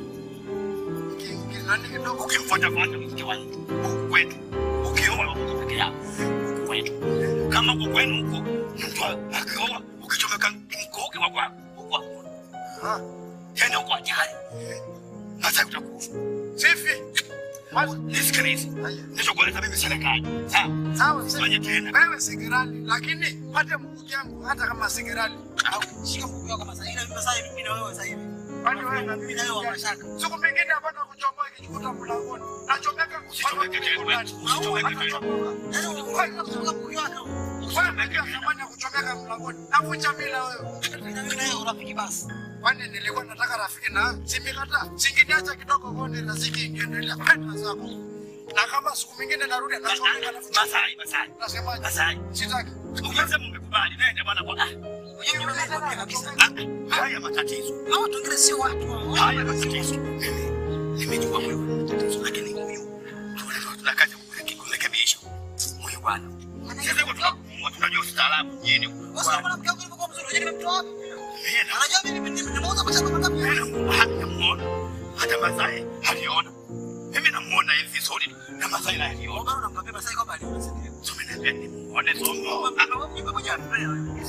Nani kidogo. Ukimfuata fuata mke wa mtu huku kwetu. Ukioa huko peke yako. Huku kwetu. Kama huko kwenu huko mtu akioa ukichomeka mkoke wa kwako huko hakuna. Ah. Tena huko ajali. Sasa utakufa. Sifi. Basi. Nisikilize. Nilichokueleza mimi serikali. Sawa? Sawa. Fanya tena. Wewe sekerali, lakini pate mkuki yangu hata kama sekerali. Shika mguu wako Masai. Ila Masai mimi na wewe sasa hivi. Kwani wewe na Mimi na wewe wa mashaka. Siku mingine hapana kuchomoa ikijikuta mlangoni. Nachomeka Usichomeke tena. Usichomeke tena. Yaani unafanya kutoka mguu wako. Wewe umejua thamani ya kuchomeka mlangoni. Navunja mila wewe. Mimi na wewe urafiki basi. Kwani nilikuwa nataka rafiki na simikata. Singiniacha kidogo konde na siki ingeendelea. Penda zako. Na kama siku mingine narudi nachomeka navunja. Masai, Masai. Nasemaje? Masai. Sitaki. Umesema umekubali. Nenda bwana kwa. Unajua mimi nakwambia kabisa. Ah, Haya matatizo. Hao watu wengine sio watu. hao. Haya matatizo. Mimi nimejua wewe una matatizo lakini huyu tuna tuna kazi ya kurekebisha. Huyu bwana. Sasa kwa tunakumwa tunajua ustaarabu mjini. Sasa mwanamke wangu alivyokuwa mzuri, unajua nimemtoa wapi? Mimi na Anajua mimi nime- nimeuza mashamba mangapi? namuona. Hata Masai aliona. Mimi namuona hivi vizuri na Masai naye aliona. Bado unamwambia Masai kwamba aliona si ndio? So mimi naambia nimuone somo. Ah, Mimi mmoja anambia wewe.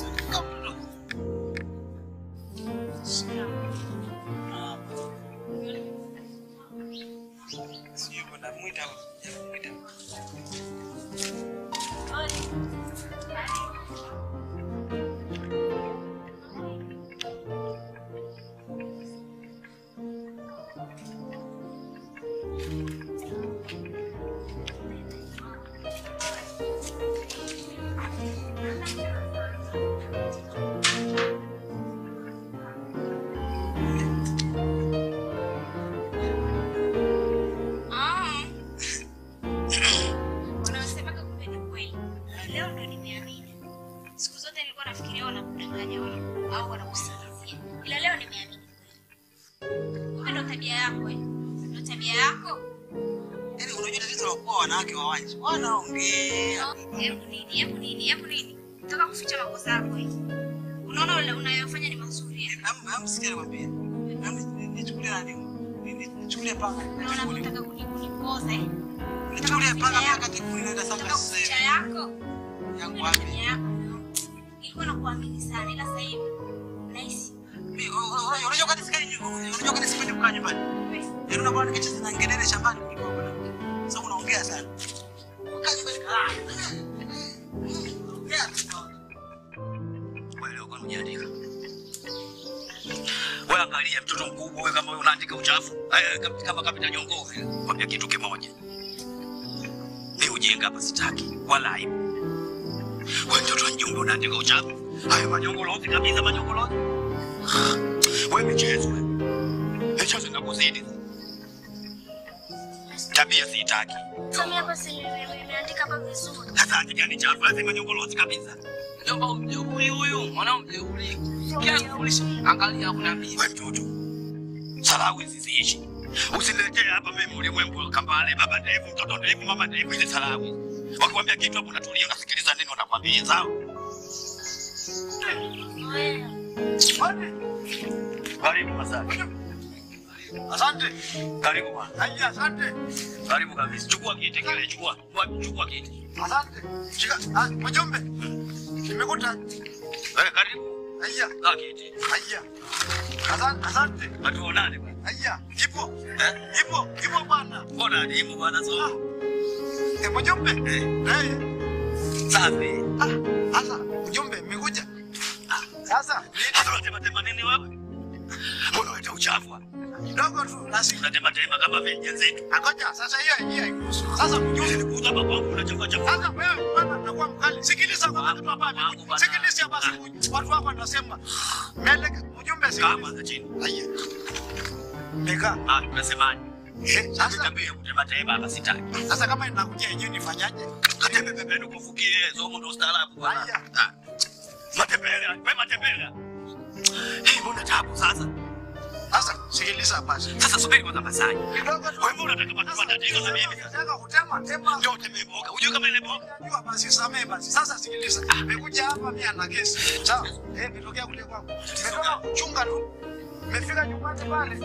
Sijui kwenda mwita au sijamwita. Wanaosemaga kumbe ni kweli. Leo ndo nimeamini. Siku zote nilikuwa nafikiria wanakudanganya wao au wanakusingizia, ila leo nimeamini kweli. Kumbe ndo tabia yako eh? Ndo tabia yako. Yaani unajua tatizo la kuwa wanawake wa wanje. Wanaongea. Hebu nini? Hebu nini? Hebu nini? Nataka kuficha makosa yako eh? Unaona ule unayofanya ni mazuri eh? Am am sikia nikwambie. Am nichukulie nani? Ni- Nichukulie panga. Unaona unataka kuni- kunipoza eh? Nichukulie panga miaka kikumi naenda sasa Nataka sasa kuficha hivi. yako. Yangu Kumbe wapi? tabia yako. Nilikuwa nakuamini sana ila sasa hivi nahisi Mi- u- u- Unajua kani sikai nyu- unajua kani sipendi kukaa nyumbani. Yaani unakuwa nikicheza na ngelele shambani kuliko mwanamke. Sasa unaongea sana. Kaa nyumbani kaa. Ongea tu. Wewe leo kwani hujaandika? Wewe angalia mtoto mkubwa wewe kama wewe unaandika uchafu. Eh, kama- kama kapita nyongo vile. Kwambia kitu kimoja. Ni ujinga hapa sitaki wala aibu. Wewe mtoto wa mjumbe unaandika uchafu. Haya manyongolozi kabisa manyongolozi. Wewe michezo wewe. Michezo inakuzidi. Tabia sitaki. Samia basi nimeandika hapa vizuri. Sasa andika ni chafu lazima nyongolozi kabisa. Mjomba umjeuri huyu, mwanao mjeuri. Kila kulisha, angalia kuna mimi. Wewe mtoto. Salau hizi ziishi. Usiniletee hapa mimi ulimwengu kambale baba ndevu mtoto ndevu mama ndevu hizi salau. hizi. Wakikwambia kitu hapo unatulia unasikiliza nini wanakwambia sawa? Karibu Masaki. Asante. Karibu bwana. Haya, asante. Karibu kabisa. Chukua kiti kile, chukua. Chukua- Chukua kiti. Asante. Shika. Ah, mjumbe. Nimekuta. Eh, karibu. Haya. Kaa kiti. Haya. Asante, asante. Hatuonane bwana. Haya, ipo. Eh? Ipo, ipo bwana. Mbona adimu bwana so? Eh, mjumbe. Eh. Eh. Safi. Ah, sasa mjumbe mmekuja. Sasa Sasa unatema tema nini wewe? Mbona unaleta uchafu hapa? kidogo tu lazima. Unatema tema kama venye zetu. Angoja, sasa hiyo hiyo haikuhusu. Sasa mjumbe. Nilikuja hapa kwangu unachafua chafua. Sasa wewe bwana unakuwa mkali. Sikiliza kwa kitu hapa. Wangu bwana. Sikiliza basi watu wako wanasema. Mbele mjumbe Kaa sikiliza. kwanza chini. Haya. Meka. Ah, tunasemaje? Eh, sasa Tabia kutema tema hapa sitaki. sasa kama inakuja yenyewe nifanyaje? Katembe pembeni kufukie somo ndo ustaarabu bwana. Haya. Ah. Matembele, wewe matembele. Hii mbona tabu sasa? Sasa sikiliza basi. Sasa subiri kwanza Masai. Kidogo tu. Wewe mbona unataka kupata matatizo na mimi sasa? Nataka kutema tema. Ndio tembee boga. Unajua kama ile boga? Unajua basi samee basi. Sasa sikiliza. Nimekuja hapa mimi ana kesi. Sawa? Eh, nitokea kule kwangu. Nimetoka kuchunga tu. Nimefika nyumbani pale.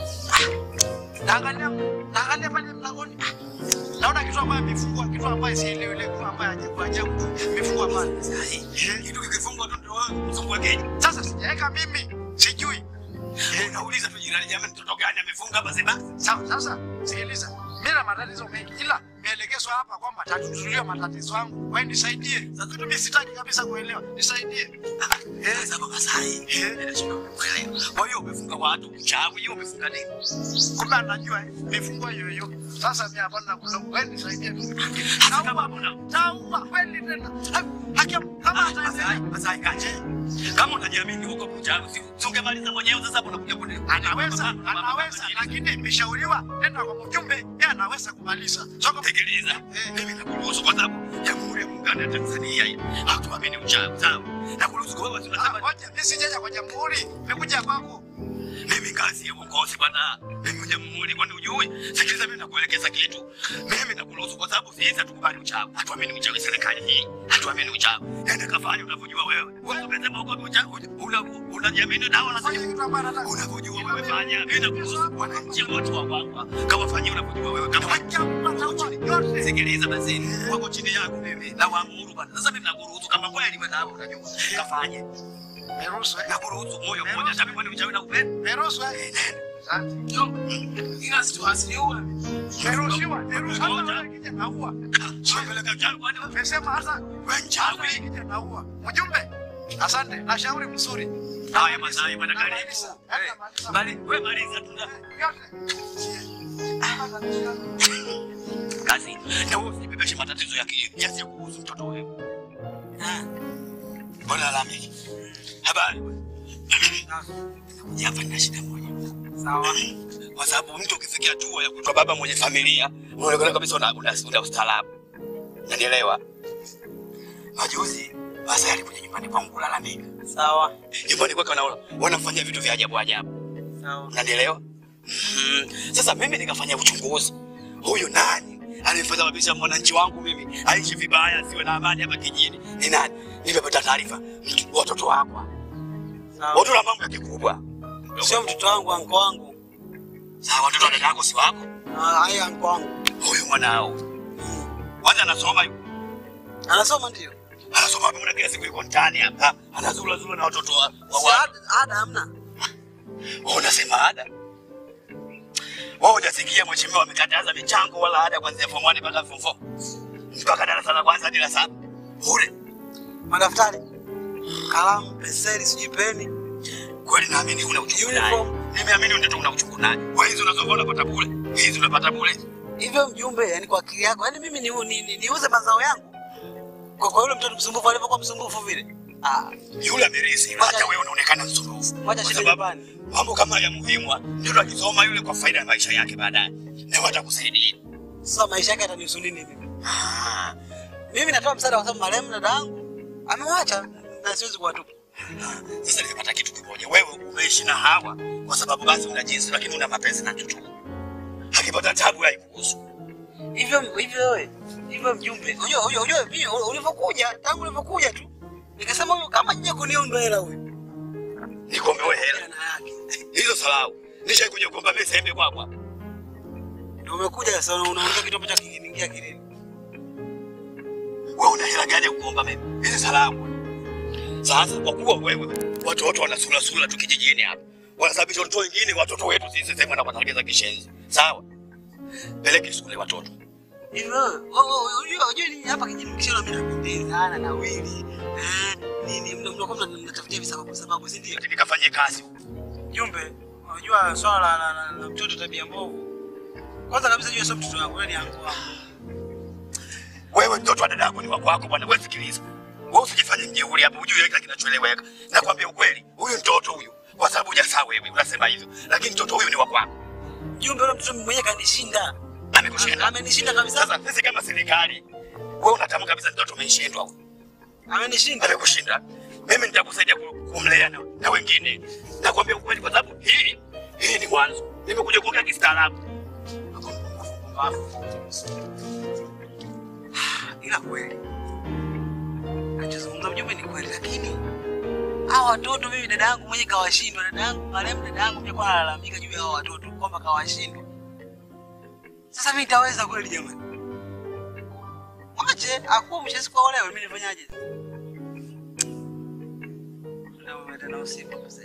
Naangalia naangalia pale mlangoni. Naona kitu ambayo imefungwa, kitu ambayo sielewi ile kitu ambayo ajabu ajabu imefungwa pale. Kitu kikifungwa tu ndio wewe mzungu wake. Sasa sijaweka mimi. Sijui. Unauliza tu jirani jamani mtoto gani amefunga basi basi. Sawa, sasa sikiliza. Mimi na matatizo mengi ila nielekezwa hapa kwamba tatuzulia matatizo yangu. Wewe nisaidie. Sasa kitu mimi sitaki kabisa kuelewa. Nisaidie. Eh, sasa baba Masai. Eh, ninashindwa kuelewa. Kwa hiyo umefunga watu uchawi, hiyo umefunga nini? Kumbe anajua eh, mifungo hiyo hiyo. Sasa mimi hapana kulaumu. Wewe nisaidie tu. Hata kama hakuna Tauma kweli tena. Haki kama Masai, ataendelea. Masai kaje. Kama unajiamini huko kuchawi, si si ungemaliza mwenyewe sasa hapo unakuja kuni. Anaweza, anaweza, lakini imeshauriwa tena kwa mjumbe, yeye anaweza kumaliza. Soko Tekeleza. Mimi nakuruhusu kwa sababu Jamhuri ya Muungano wa Tanzania hii hatuamini uchawi, sawa? Nakuruhusu kwa wewe tunasema ngoja, mimi sijaja kwa jamhuri, nimekuja kwako. mimi kazi ya uongozi bwana. Mimi jamhuri kwani ujui? Sikiliza mimi nakuelekeza kitu. Mimi nakuruhusu kwa sababu sisi hatukubali uchawi. Hatuamini uchawi serikali hii. Hatuamini uchawi. Nenda kafanya unavyojua wewe. Wewe umesema uko uchawi. Una unajiamini dawa na Fanya kitu ambacho nataka. unavyojua wewe fanya. Mimi nakuruhusu wananchi wote wa kwako. Kama fanyia unavyojua wewe kama Sikiliza basi. Wako chini yangu mimi. Na waamuru bwana. Sasa mimi nakuruhusu kama kweli wewe dawa unajua. Kafanye. Meruhusu, eh? Nakuruhusu moyo mmoja. Hata mimi uchawi na upendo. Meruhusu, eh? Asante. Ila situasiua. Meruhusiwa, meruhusiwa. Hata wewe kija naua. Unapeleka uchawi kwani wewe? Nimesema hasa Wewe mchawi. kija naua. Mjumbe, asante. Na shauri mzuri. Haya Masai bwana karibu. Namaliza, Eh, namaliza. Mali, wewe maliza tu. Yote. Kazi na wewe usibebeshe matatizo ya ki- yasiyokuhusu mtoto wewe. Mbona lalamiki? Habari. Hapa nina shida moja. Sawa. Kwa sababu mtu ukifikia hatua ya kuitwa baba mwenye familia, unaonekana kabisa una, una, una ustaarabu. Unanielewa? Majuzi basi alikuja nyumbani kwangu kulalamika. Sawa. Nyumbani kwake wana wanafanya vitu vya ajabu ajabu. Sawa. Unanielewa? Mm. Sasa mimi nikafanya uchunguzi. Huyu nani aliyesababisha mwananchi wangu mimi aishi vibaya, asiwe na amani hapa kijijini? Ni nani? Nimepata taarifa, mtu- watoto wako watu na mambo ya kikubwa. Sio mtoto wangu, anko wangu. Sawa, watoto wa dada yako si wako? Haya, anko wangu. Huyu mwanao kwanza anasoma yu anasoma ndio anasoma hapo, mbona kila siku yuko mtaani hapa anazula zula na watoto wa wa watu. Ada hamna. Wewe unasema ada? Wewe hujasikia mheshimiwa amekataza michango wala ada kuanzia form 1 mpaka form 4 mpaka darasa la kwanza hadi la saba bure. Madaftari, kalamu, penseli, sijui peni. Kweli naamini huna uchungu naye. Nimeamini ndio una uchungu naye. Kwa hizo unazoona unapata bure, hizi unapata bure. Hivyo mjumbe, yani kwa akili yako, yani mimi niuze ni, ni, niuze mazao yangu kwa, kwa yule mtoto msumbufu alivyokuwa msumbufu vile. Ah, yule amerisi, hata wewe unaonekana msumbufu. Wacha shida nyumbani. Mambo kama ya muhimu, ndio akisoma yule kwa faida ya maisha yake baadaye. Na watakusaidia. Sasa maisha yake atanihusu nini mimi? Ah, mimi natoa msaada kwa sababu marehemu dada yangu amewacha na siwezi kuwatupa. Sasa nimepata kitu kimoja, wewe umeishi na Hawa kwa sababu basi una jinsi, lakini una mapenzi na mtoto. Akipata tabu haikuhusu. Hivyo hivyo wewe, hivyo mjumbe, unajua unajua unajua mimi ulivyokuja, tangu ulivyokuja tu nikasema huyu kama jija kuniomba hela huyu. Nikombe wewe hela. Hizo salau. Nishakuja kuomba mimi sehemu kwako hapa. Ndio umekuja sasa unaongea kitu ambacho kingeingia kilini. Wewe una hela gani ya kuomba mimi? Hizi salamu. Sasa kwa kuwa wewe watu wote wana sura sura tu kijijini hapa. Wanasababisha watoto wengine watoto wetu sisi sema na kutarajia kishenzi. Sawa? Peleke shule watoto. Hivyo, unajua unajua ni hapa kijijini kishona mimi napendezana na wili. Eh, nini mnakuwa mnatafutia visababu sababu si ndio? Nikafanye kazi. Jumbe, unajua swala la, la, la, la mtoto tabia mbovu. Kwanza kabisa jua sio mtoto wangu, wewe ni anko wangu. Wewe mtoto wa dada yako ni wako wako bwana, wewe sikiliza. Wewe usijifanye mjeuri hapo, hujui kile kinachoeleweka. Nakwambia ukweli, huyu mtoto huyu kwa sababu hujasaa wewe unasema hivyo, lakini mtoto huyu ni wa kwako. Jumbe, yule mtoto mwenyewe kanishinda. Amekushinda. Amenishinda kabisa. Sasa sisi kama serikali, wewe unatamka kabisa mtoto umeshindwa huyu. Amenishinda. Amekushinda. Mimi nitakusaidia ku- kumlea na, na wengine. Nakwambia ukweli kwa sababu hii hii ni mwanzo. Nimekuja kuongea kistaarabu. Ila kweli nachozungumza mjumbe ni kweli, lakini hawa watoto mimi dada yangu mwenye kawashindwa. Dada yangu marehemu dada yangu pia kwa analalamika juu ya hawa watoto kwamba kawashindwa. Sasa mimi nitaweza kweli jamani? Mwache akuwa mshasi kwa olewe, mimi nifanyaje? Ndio umetana usiku sasa.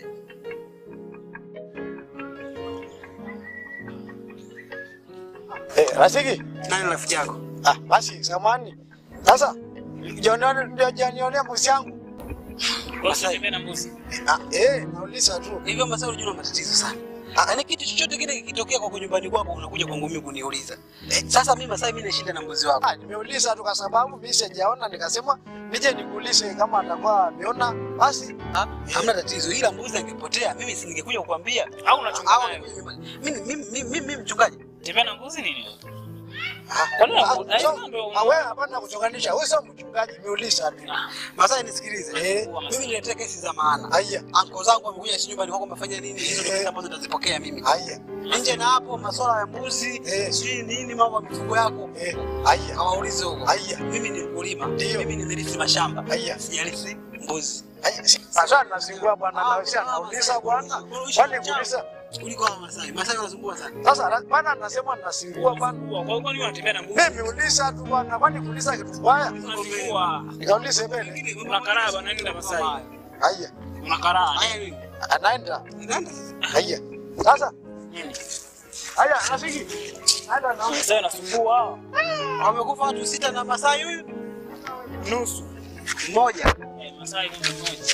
Eh, Rafiki, Nani rafiki yako? ah, basi samani. Sasa joneo ndio janionea mbuzi yangu. Masai. na mbuzi. Ah, eh, nauliza tu. Hivyo Masai unajua una matatizo sana. Yaani kitu chochote kile kikitokea kwa nyumbani kwako unakuja kwangu mimi kuniuliza. Eh, sasa mimi Masai mimi nashinda na mbuzi wako. Ah, nimeuliza tu kwa sababu mimi sijaona nikasema nije nikuulize kama atakuwa ameona basi. Ah, hamna tatizo ila mbuzi angepotea mimi si ningekuja kukwambia. Au unachunga Au naye? ningekuja nyumbani. Mimi mimi mimi mimi mchungaji. Tembea na mbuzi nini? Ah, nini ah, mbu- eh, so- ndio- ah, wewe hapana kuchonganisha. Wewe sio mchungaji, nimeuliza tu. Masai nisikilize. Eh. Mimi niletea kesi za maana. Aya. Anko zangu wamekuja si nyumbani kwako wamefanya nini? Hizo ndio kesi ambazo nitazipokea mimi. Aya. Nje na hapo masuala ya mbuzi, Eh. sijui nini mambo ya mifugo yako. Eh, aya. Hawaulize huko. Aya. Mimi ni mkulima. Ndio. Mimi nimerithi mashamba. Aya. Sijarithi mbuzi. Aya. si- Sasa nasingua bwana na wewe anauliza bwana. Kwani kuuliza? Kuliko hawa Masai. Masai wanasumbua sana. Sasa ra- bwana anasema nasingua bwana. Kwa hiyo kwani unatembea na mbuzi? Mimi uliza tu bwana, kwani kuuliza kitu mbaya? Unachukua. Nikaulize mbele. Una karaa bwana nenda Masai. Aya. Una karaa. Haya nini? Anaenda. Nenda sasa. Aya. Sasa Nini? aya, rafiki. Anda na Masai unasumbua. Wamekufa watu sita na Masai huyu Nusu. mmoja. Eh, Masai ni mmoja.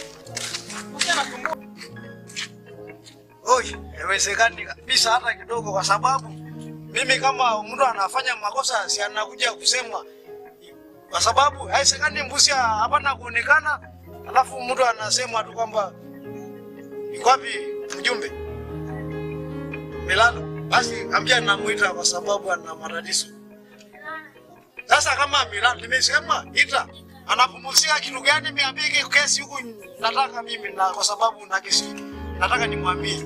Oi, haiwezekani kabisa hata kidogo, kwa sababu mimi kama mtu anafanya makosa si anakuja kusema, kwa sababu haisekani mbuzi hapana kuonekana, alafu mtu anasema tu kwamba yuko wapi mjumbe Milalo. Basi ambia namuita kwa sababu ana matatizo. Sasa kama Milalo nimesema ita anapumzika kitu gani? Mimi ambie kesi huku nataka mimi na kwa sababu na kesi nataka nimwambie.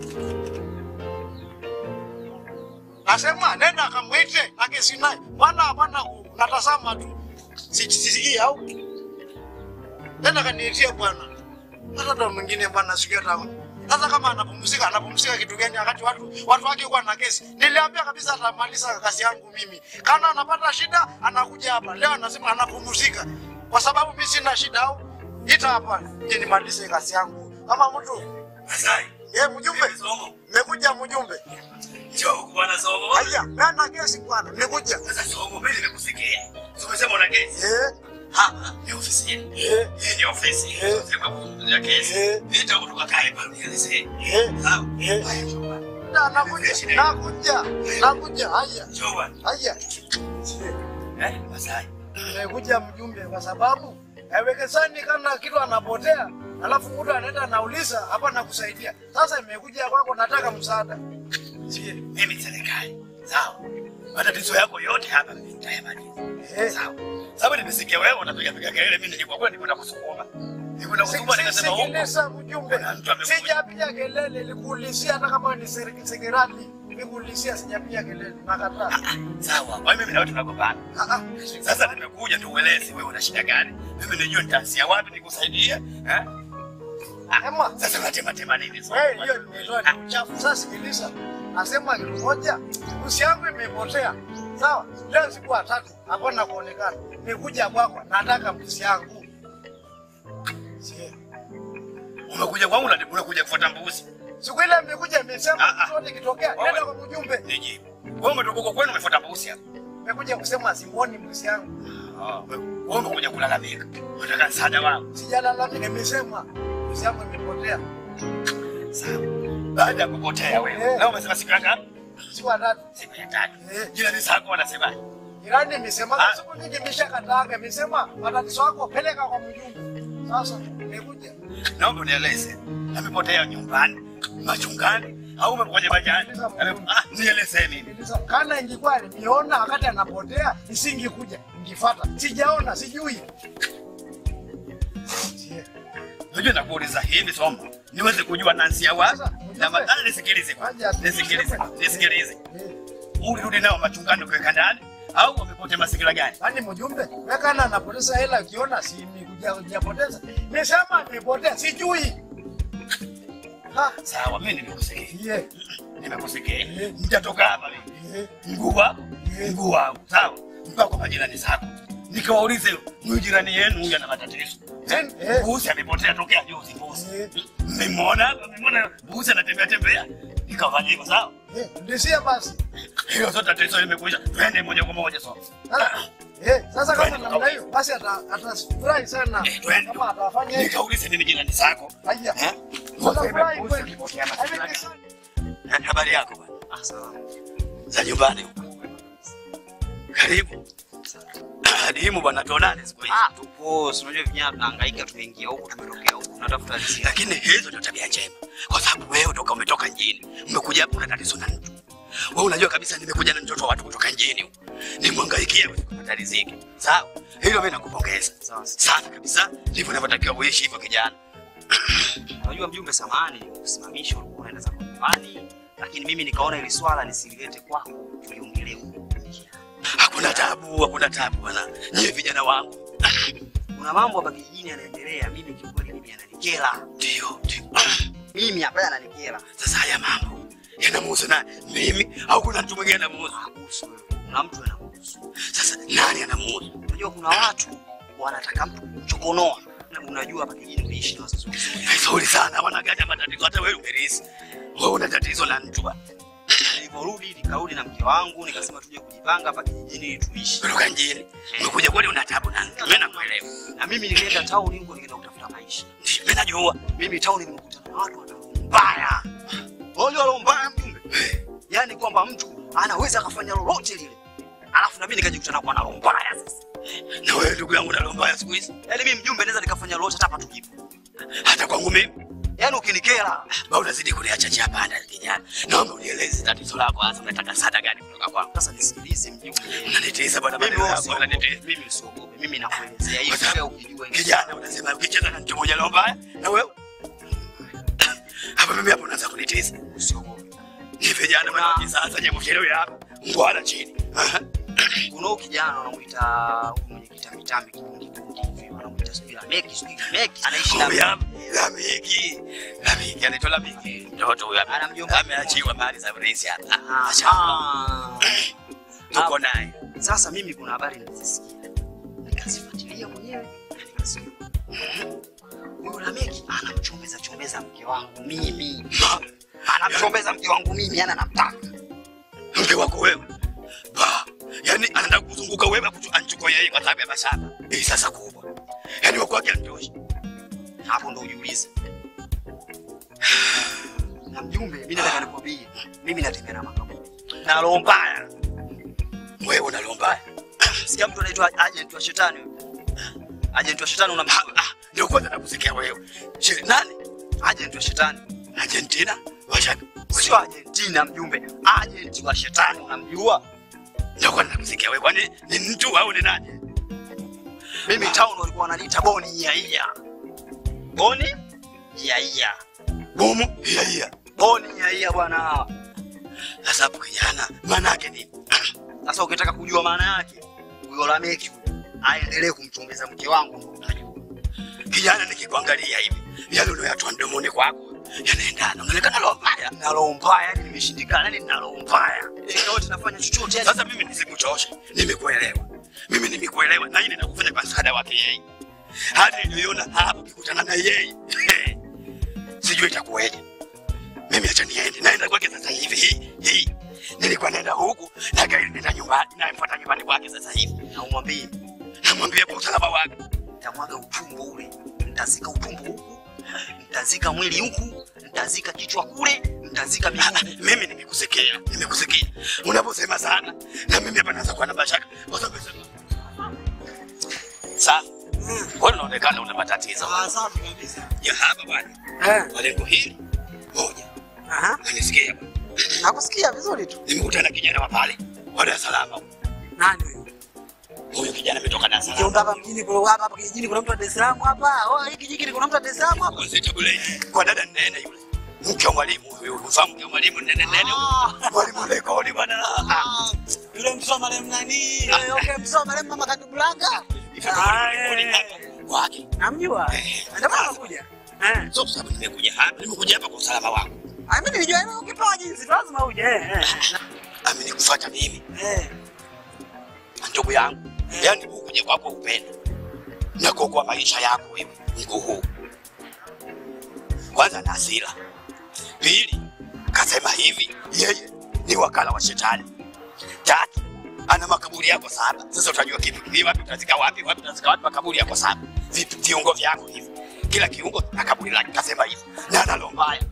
Nasema nenda akamwite na kesi naye. Bwana hapana natazama tu. Sisikii au? Nenda kaniitie bwana. Hata ndo mwingine bwana siku hata sasa kama anapumzika anapumzika kitu gani wakati watu watu wake kwa na kesi? Niliambia kabisa atamaliza kazi yangu mimi. Kama anapata shida anakuja hapa. Leo anasema anapumzika. Kwa sababu mimi sina shida au ita hapa je nimalize kazi yangu. Kama mtu Masai. Eh, mjumbe. Nimekuja mjumbe. Njoo huku bwana Somo. Haya, mimi na kesi bwana. Nimekuja. Sasa Somo, mimi nimekusikia. Umesema una kesi. Eh. Hapa ni ofisi yetu. Hii ni ofisi. Sema kuzungumzia kesi. Nita huku tukakae pale nielezee. Sawa? Na nakuja. Nakuja. Nakuja. Haya. Njoo bwana. Haya. Eh, Masai. Nimekuja mjumbe kwa sababu haiwezekani kana kitu anapotea alafu mtu anaenda anauliza hapa nakusaidia. Sasa nimekuja kwako nataka msaada. Sie, mimi serikali. Sawa? Matatizo yako yote hapa mimi nitayamaliza. Sawa? Sababu nimesikia wewe unapiga piga kelele mimi nilikuwa kwenda kwenda kusukuma. Nilikwenda kusukuma nikasema huko. Sikiliza mjumbe. mtu amekuja. Sijapiga kelele, nilikuulizia hata kama ni serikali sekerali. Nilikuulizia sijapiga kelele. Nakataa. Sawa, kwa hiyo mimi na wewe tunagombana. Sasa nimekuja tu ueleze wewe una shida gani? Mimi nijue nitaanzia wapi nikusaidie, eh? Ema, sasa unatema tema nini sasa? Wewe hiyo nimetoa ni uchafu. Sasa sikiliza. Nasema kitu moja, usi yangu imepotea. Sawa? Leo siku ya tatu hapana kuonekana. Nimekuja kwako nataka mbuzi yangu. Sie. Umekuja kwangu na unakuja kufuata mbuzi. Siku ile nimekuja nimesema kitu chote kitokea. Nenda kwa mjumbe. Nijibu. Wewe umetoka huko kwenu umefuata mbuzi hapa. Nimekuja kusema simuoni mbuzi yangu. Ah, wewe umekuja kulalamika. Unataka msaada wangu. Sijalalamika, nimesema mbuzi yangu imepotea. Sawa. Baada ya kupotea wewe. Na umesema siku ya ngapi? Siku ya tatu. Siku ya tatu. Jirani zako wanasemaje? Jirani nimesema siku nyingi nimeshakataaga, nimesema matatizo yako peleka kwa mjumbe. Sasa nimekuja. Naomba unieleze. Amepotea nyumbani, machungani au umekuja majani? Ame- Ah, nieleze mimi. Kana ingekuwa nimeona wakati anapotea, nisingekuja. Ningefuata. Sijaona, sijui. Unajua nakuuliza hivi somo. Niweze kujua nansia wapi na madhara nisikilize kwanza. Nisikilize, nisikilize. Ulirudi nao machungani kuweka ndani au wamepotea mazingira gani? Yaani mjumbe, wewe kana anapoteza hela ukiona si nimekuja kujapoteza. Nimesema nimepotea, sijui. Ha, Sawa, mimi nimekusikia. Yeah. Nimekusikia. Nitatoka hapa mimi. Mguu wako, mguu wangu. Sawa? Mpaka kwa majirani zako. Nikawaulize huyu jirani yenu huyu ana matatizo. Eh, Mbuzi amepotea tokea juzi mbuzi. Mmemwona hapa, mmemwona mbuzi anatembea tembea. Nikafanya hivyo sawa? Ndisia basi. Hiyo zote tatizo limekuja. Twende moja kwa moja sawa. Eh, sasa kama namna hiyo basi ata- atafurahi sana. Kama atafanya hivyo. Nikaulize mimi jirani zako. Haya. Eh? Atafurahi kweli. Eh, Habari yako bwana? Za nyumbani huko. Karibu. Adimu bwana tuonane siku hizi. Ah, tupo, si unajua vijana tunahangaika, tumeingia huku, tumetokea huku, tunatafuta riziki. Lakini hizo ndio tabia njema. Kwa sababu wewe toka umetoka mjini, umekuja hapa una tatizo na mtu. Wewe unajua kabisa nimekuja na mtoto wa watu kutoka mjini huko. Nimwangaikia wewe kupata riziki. Sawa? Hilo mimi nakupongeza. Sawa. Safi kabisa. Ndivyo unavyotakiwa uishi hivyo kijana. Unajua mjumbe, samahani kusimamisha, ulikuwa unaenda zako nyumbani, lakini mimi nikaona ili swala nisililete kwako, tuliongelee huko. Hakuna tabu, hakuna tabu bwana. Nyie vijana wangu. Kuna mambo hapa kijijini yanaendelea, mimi kiukweli mimi yananikera. Ndio, ndio. Mimi hapa yananikera. Sasa haya mambo yanamuhusu nani? Mimi au kuna mtu mwingine anamuhusu? Kuna mtu anamuhusu. Sasa nani anamuhusu? Unajua kuna watu wanataka mtu kumchokonoa. Na unajua hapa kijijini kuishi na wazazi wazuri. Vizuri sana, wanagaja matatizo. Hata wewe umerisi. Wewe una tatizo la mtu bwana. Niliporudi nikarudi na mke wangu nikasema tuje kujipanga hapa kijijini ili tuishi. Kutoka mjini. Umekuja kweli una tabu na mtu. Mimi nakuelewa. Na mimi nilienda town huko nikaenda kutafuta maisha. Ndio, mimi najua. Mimi town nimekutana na watu wana roho mbaya. Wale wale mbaya mjumbe. Yaani kwamba mtu anaweza akafanya lolote lile, alafu na mimi nikajikuta kwa na roho mbaya sasa. Na wewe ndugu yangu na roho mbaya siku hizi. Yaani mimi mjumbe naweza nikafanya lolote hata hapa tulipo. Hata kwangu mimi. Yaani ukinikera, ba unazidi kuniacha chia panda kijana. Naomba unieleze tatizo lako hasa unataka msaada gani kutoka kwangu? Sasa nisikilize mjumbe. Unanitesa bwana Mimi maneno yako usiogope. unanitesa. Mimi usiogope. Mimi nakuelezea hivi wewe ukijua hivi. Kijana unasema ukicheza na mtu mmoja roho mbaya na wewe hapa mimi hapo unaanza kunitesa. Usiogope. Ni vijana bwana kisasa je mchelewe hapa. Ngwala chini. Aha. Kuna huyu kijana wanamuita huyu mwenye kitambi tambi kikundi kikundi hivi wanamuita sijui la meki sijui meki anaishi na Huyu hapa Lamiki. Lamiki anaitwa Lamiki. Mtoto huyu hapa. Ameachiwa mali za polisi hapa. Ah. Tuko naye. Sasa mimi kuna habari nilizisikia nikazifuatilia mwenyewe na nikasikia huyu Lameki anamchombeza chombeza mke wangu mimi, anamchombeza mke wangu mimi, yani anamtaka Mke wako wewe. Ba. Yaani anataka kuzunguka wewe akuchu- anchukue yeye kwa sababu ya mashamba. Hii sasa kubwa. Yaani wako wake anitosha. hapo ndo ujiulize. Na mjumbe, mimi nataka nikwambie, mimi natembea na makaburi na roho mbaya. Wewe una roho mbaya. Sikia mtu anaitwa agent wa shetani. Agent wa shetani unamjua? Ah, ndio kwanza nakusikia wewe. Che, nani? Agent wa shetani. Argentina? Washaka. Sio Argentina mjumbe, agent wa shetani unamjua? Ndio kwanza nakusikia wewe. Kwani ni mtu au ni nani? Mimi town walikuwa wananiita Boni Yaiya. Boni Yaiya. Bomu? Iya iya. Boni Yaiya bwana. Sasa hapo kijana, maana yake nini? Sasa ukitaka kujua maana yake, huyo Lameki huyo, aendelee kumchombeza mke wangu ndio utajua. Kijana nikikuangalia hivi, yale unayoyatoa mdomoni kwako yanaendana. Unaonekana roho mbaya. Na roho mbaya, yani nimeshindikana, yani nina roho mbaya. Yaani yote nafanya chochote yani. Sasa mimi nisikuchoshe. Nimekuelewa. Mimi nimekuelewa na hii ninakufanya kwa msaada wake yeye. Hadi niliona hapo kikutana na yeye. Sijui itakuwaje. Mimi acha niende. Naenda kwake sasa hivi. Hii hii. Nilikuwa naenda huku na gari nenda nyumbani. Nafuata nyumbani kwake sasa hivi. Na umwambie, Namwambia kwa usalama wake. nitamwaga utumbo ule, nitazika utumbo huku, nitazika mwili huku, nitazika kichwa kule, nitazika miguu. Mimi nimekusikia. Nimekusikia. Unaposema sana na mimi hapa naanza kuwa na mashaka. Kwa sababu sasa wewe unaonekana una matatizo. Ah, safi kabisa. Ya hapa bwana. Eh. Kwa lengo hili moja. Aha. Unanisikia bwana? Nakusikia vizuri tu. Nimekutana na kijana wa pale wa Dar es Salaam. Nani huyo? Huyu kijana ametoka Dar es Salaam. Kiunga hapa mjini kuna hapa hapa kijijini kuna mtu wa Dar es Salaam hapa. Oh, hiki kijijini kuna mtu wa Dar es Salaam hapa. Kwa Zeta Bulei. Kwa dada nene yule. Mke wa mwalimu huyu. Unafahamu mke wa mwalimu nene nene huyu. Mwalimu Lekoni bwana. Ah. Yule mtoto wa marehemu nani? Yule okay, mtoto wa marehemu mama Kadubulanga. Ah, eh. Wake. Namjua. Ndio maana nakuja. Eh. Sio kwa sababu nimekuja hapa. Nimekuja hapa kwa usalama wako. Ah, mimi nilijua wewe ukipewa jinsi lazima uje. Eh. eh. Amenikufuata mimi. Eh. Ndugu yangu. Yaani ukuja kwako upendo. Na kuokoa maisha yako wewe. Mguu huu. Kwanza na hasira. Pili, kasema hivi, yeye ni wakala wa shetani. Tatu, ana makaburi yako saba. Sasa utajua kitu ni wapi utazika wapi, wapi utazika wapi, makaburi yako saba. Vipi viungo vyako hivi. Kila kiungo na kaburi lake, kasema hivi. Na ana roho mbaya.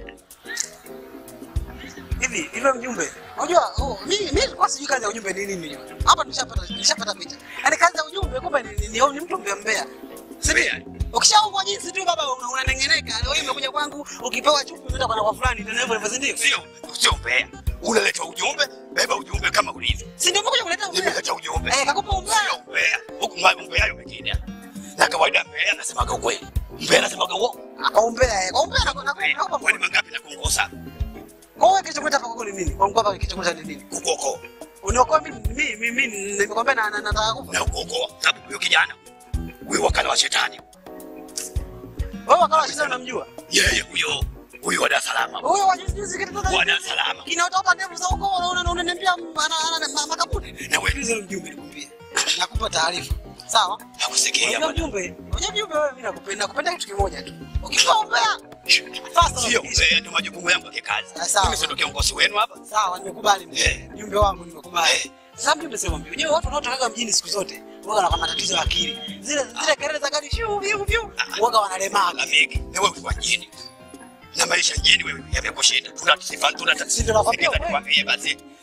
Hivi, hivyo mjumbe. Unajua, oh, mimi mimi nilikuwa sijui kazi ya ujumbe ni nini. Hapa nishapata nishapata picha. Yaani kazi ya ujumbe kumbe ni, ni, ni, ni mtu mbea mbea. Mbea. Ukishaungwa jinsi tu baba una- unanengeneka. Leo hii umekuja kwangu ukipewa chupi unaenda kwa kwa fulani ndio hivyo hivyo si ndio? Sio, sio mbea. Unaleta ujumbe, beba ujumbe kama ulivyo. Si ndio umekuja kuleta umbea? Nimeleta ujumbe. Eh, kakupa umbea. Sio mbea. Huku mbaya mbea hayo mengine. Na kawaida mbea anasemaga ukweli. Mbea anasemaga uongo. Kwa umbea, eh, kwa umbea na na kwa Kwani mangapi na kuongoza? Kwa hiyo kicho kuleta kwa ni nini? Kwa mkoa kicho kuleta ni nini? Kukuokoa. Uniokoa mimi mimi mimi nimekwambia na na- nataka kufa. Na kukuokoa. Sababu huyo kijana huyo wakala wa shetani. Wewe wakala shida unamjua? Yeye huyo huyo wa Dar es Salaam. Huyo wa juzi juzi kitu Wa Dar es Salaam. Kinaotota ndevu za ukoo unaona unaniambia ana- ana- ma- makaburi. Na wewe Sikiliza mjumbe nikwambie. Nakupa taarifa. Sawa? Nakusikia Unajua bwana. mjumbe, unajua mjumbe wewe mimi nakupenda, nakupenda kitu kimoja tu. Ukipewa umbea, fasta Sio mbea, ndio majukumu yangu ya kikazi. sawa. Mimi sio kiongozi wenu hapa. Sawa, nimekubali Eh. mjumbe wangu, nimekubali. Sasa mjumbe sema mjumbe, unajua watu wanaotoka mjini siku zote waga na matatizo ya akili. Zile zile kelele za gari shuu vyu vyu waga wanalemaga. Ameki, na wewe kwa jini. Na maisha jini wewe yamekushinda. Tuna sifa tuna Si ndio nakwambia Sikiliza wewe. nikwambie basi.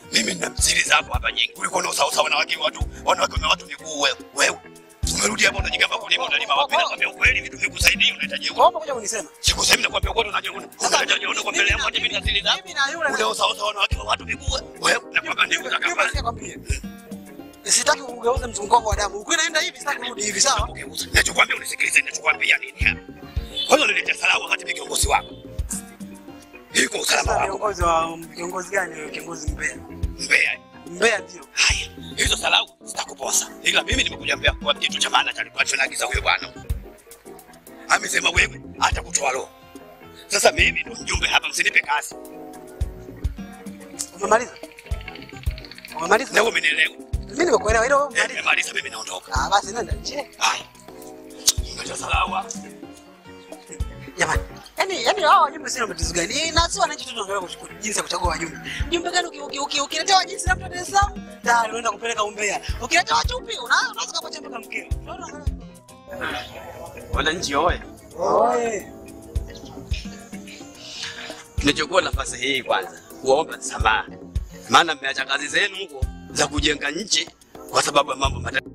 Mimi nina siri zako hapa nyingi. Ulikuwa na usawa wanawake watu, wanawake na watu miguu wewe. Wewe. Umerudi hapa unajigamba kulima unalima wapi? Nakwambia ukweli vitu vikusaidia unahitaji ukweli. Kwa kuja kunisema. Sikusemi nakwambia ukweli unajua unahitaji uone kwa mbele yangu hata mimi na siri zako. Mimi na yule Ule usawa sawa wanawake wa watu miguu wewe. Nakwambia ndio za kama. Sikwambie. Sitaki kugeuza mzunguko wa damu. Ukiwa naenda hivi sitaki kurudi hivi sawa? Nachokwambia unisikilize ninachokwambia nini hapa. Kwanza uniletea salamu wakati mimi kiongozi wako. Iko usalama Sasa wako. Kiongozi wa kiongozi gani wewe? Kiongozi Mbeya. Mbeya. Mbeya ndio. Haya, hizo salamu zitakuposa. Ila mimi nimekuja Mbeya kwa kitu cha maana cha alichoagiza huyo bwana. Amesema wewe hata kutoa roho. Sasa mimi ndo mjumbe hapa, msinipe kazi. Umemaliza? Umemaliza? Na wewe umenielewa. Mimi nimekuelewa hilo. Eh, Nimemaliza mimi naondoka. Ah, basi nenda nje. Haya. Ngoja salamu. Jamani. Yaani yaani hao wajumbe sio matatizo gani? Na si wananchi tu tunaangalia kuchukua jinsi ya kuchagua wajumbe. Mjumbe gani uki- uki- uki- ukiletewa jinsi labda Dar es Salaam, tayari unaenda kupeleka Umbea. Ukiletewa chupi, una- unaweza kuacha mpaka mkeo. Wananchi oye. Oye. Nichukua nafasi hii kwanza kuomba msamaha, maana mmeacha kazi zenu huko za kujenga nchi kwa sababu ya mambo matatu.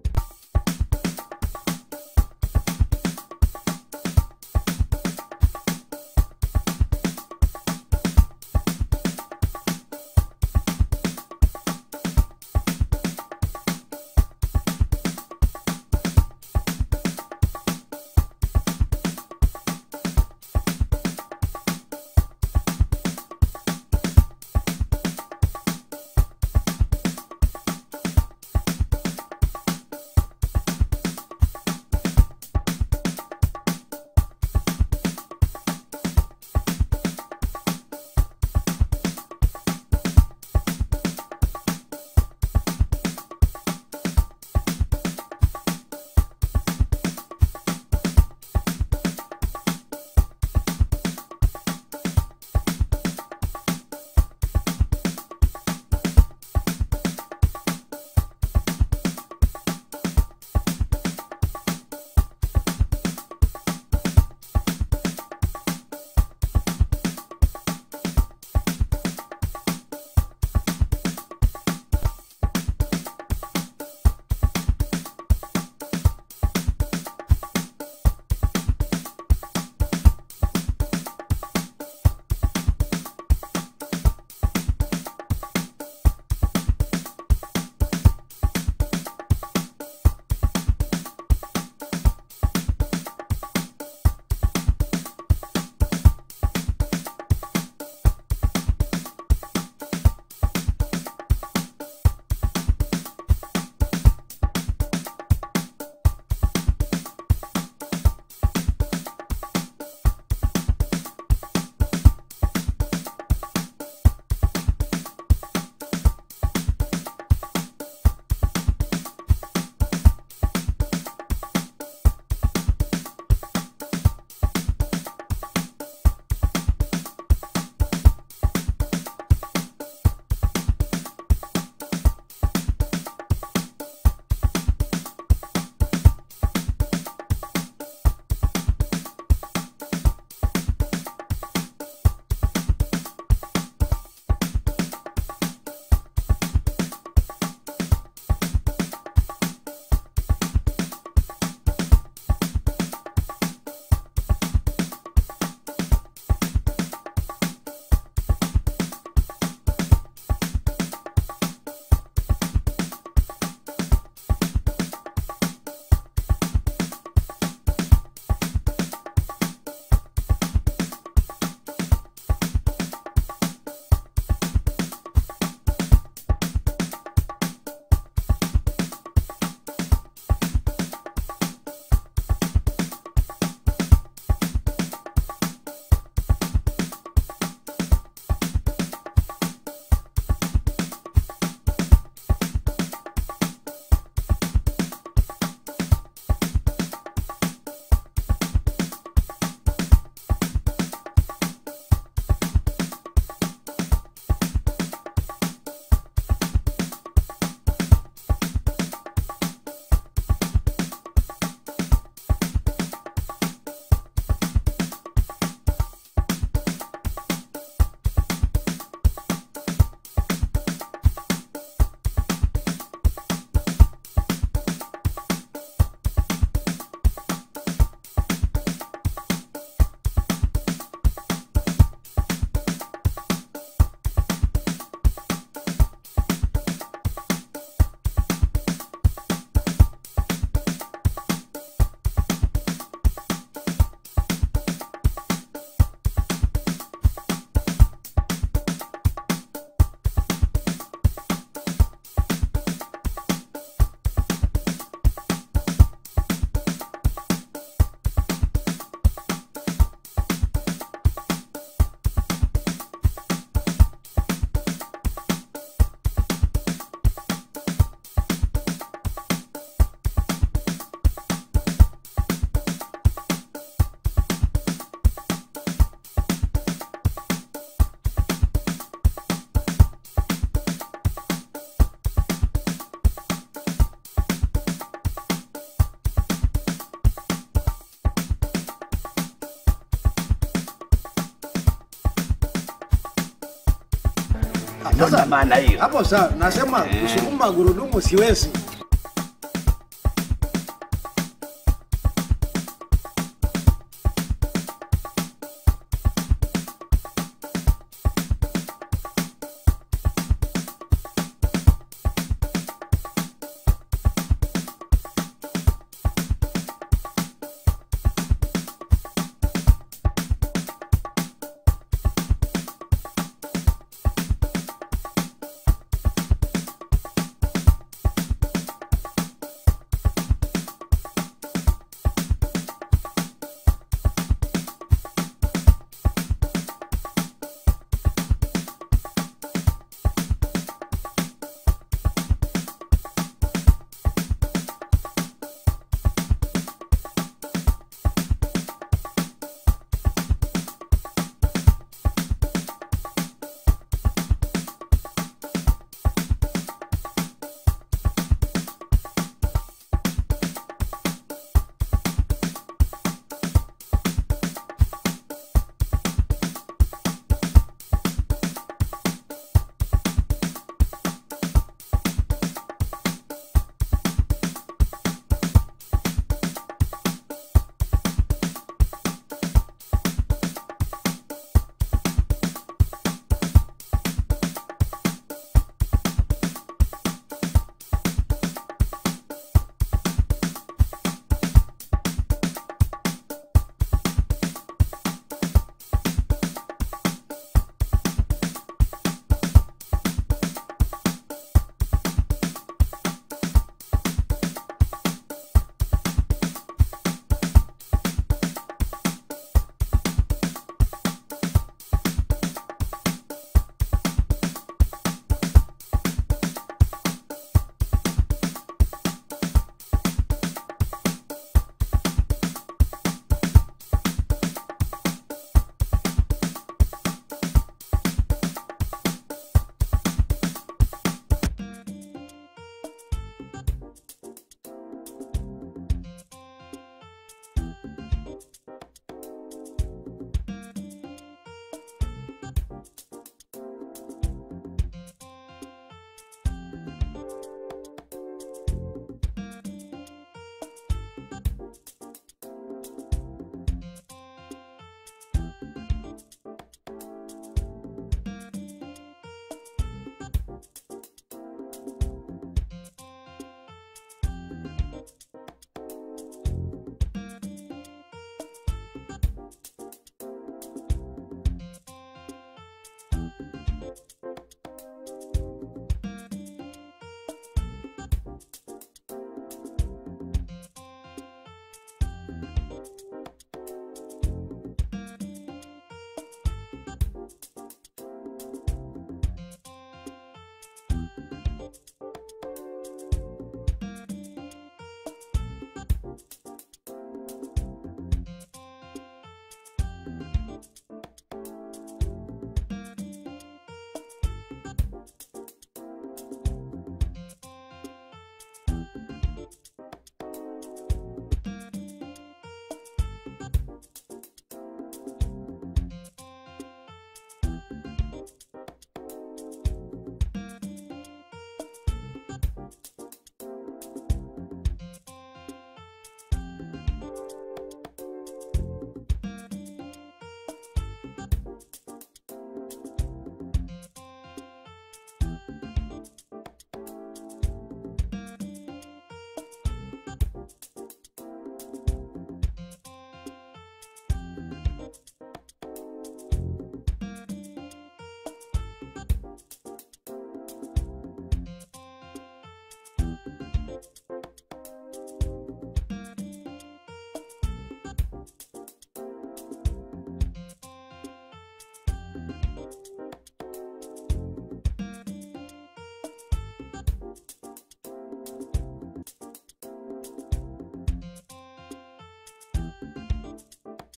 Ndio Sasa, na maana hiyo. Hapo sawa, nasema kusukuma gurudumu siwezi.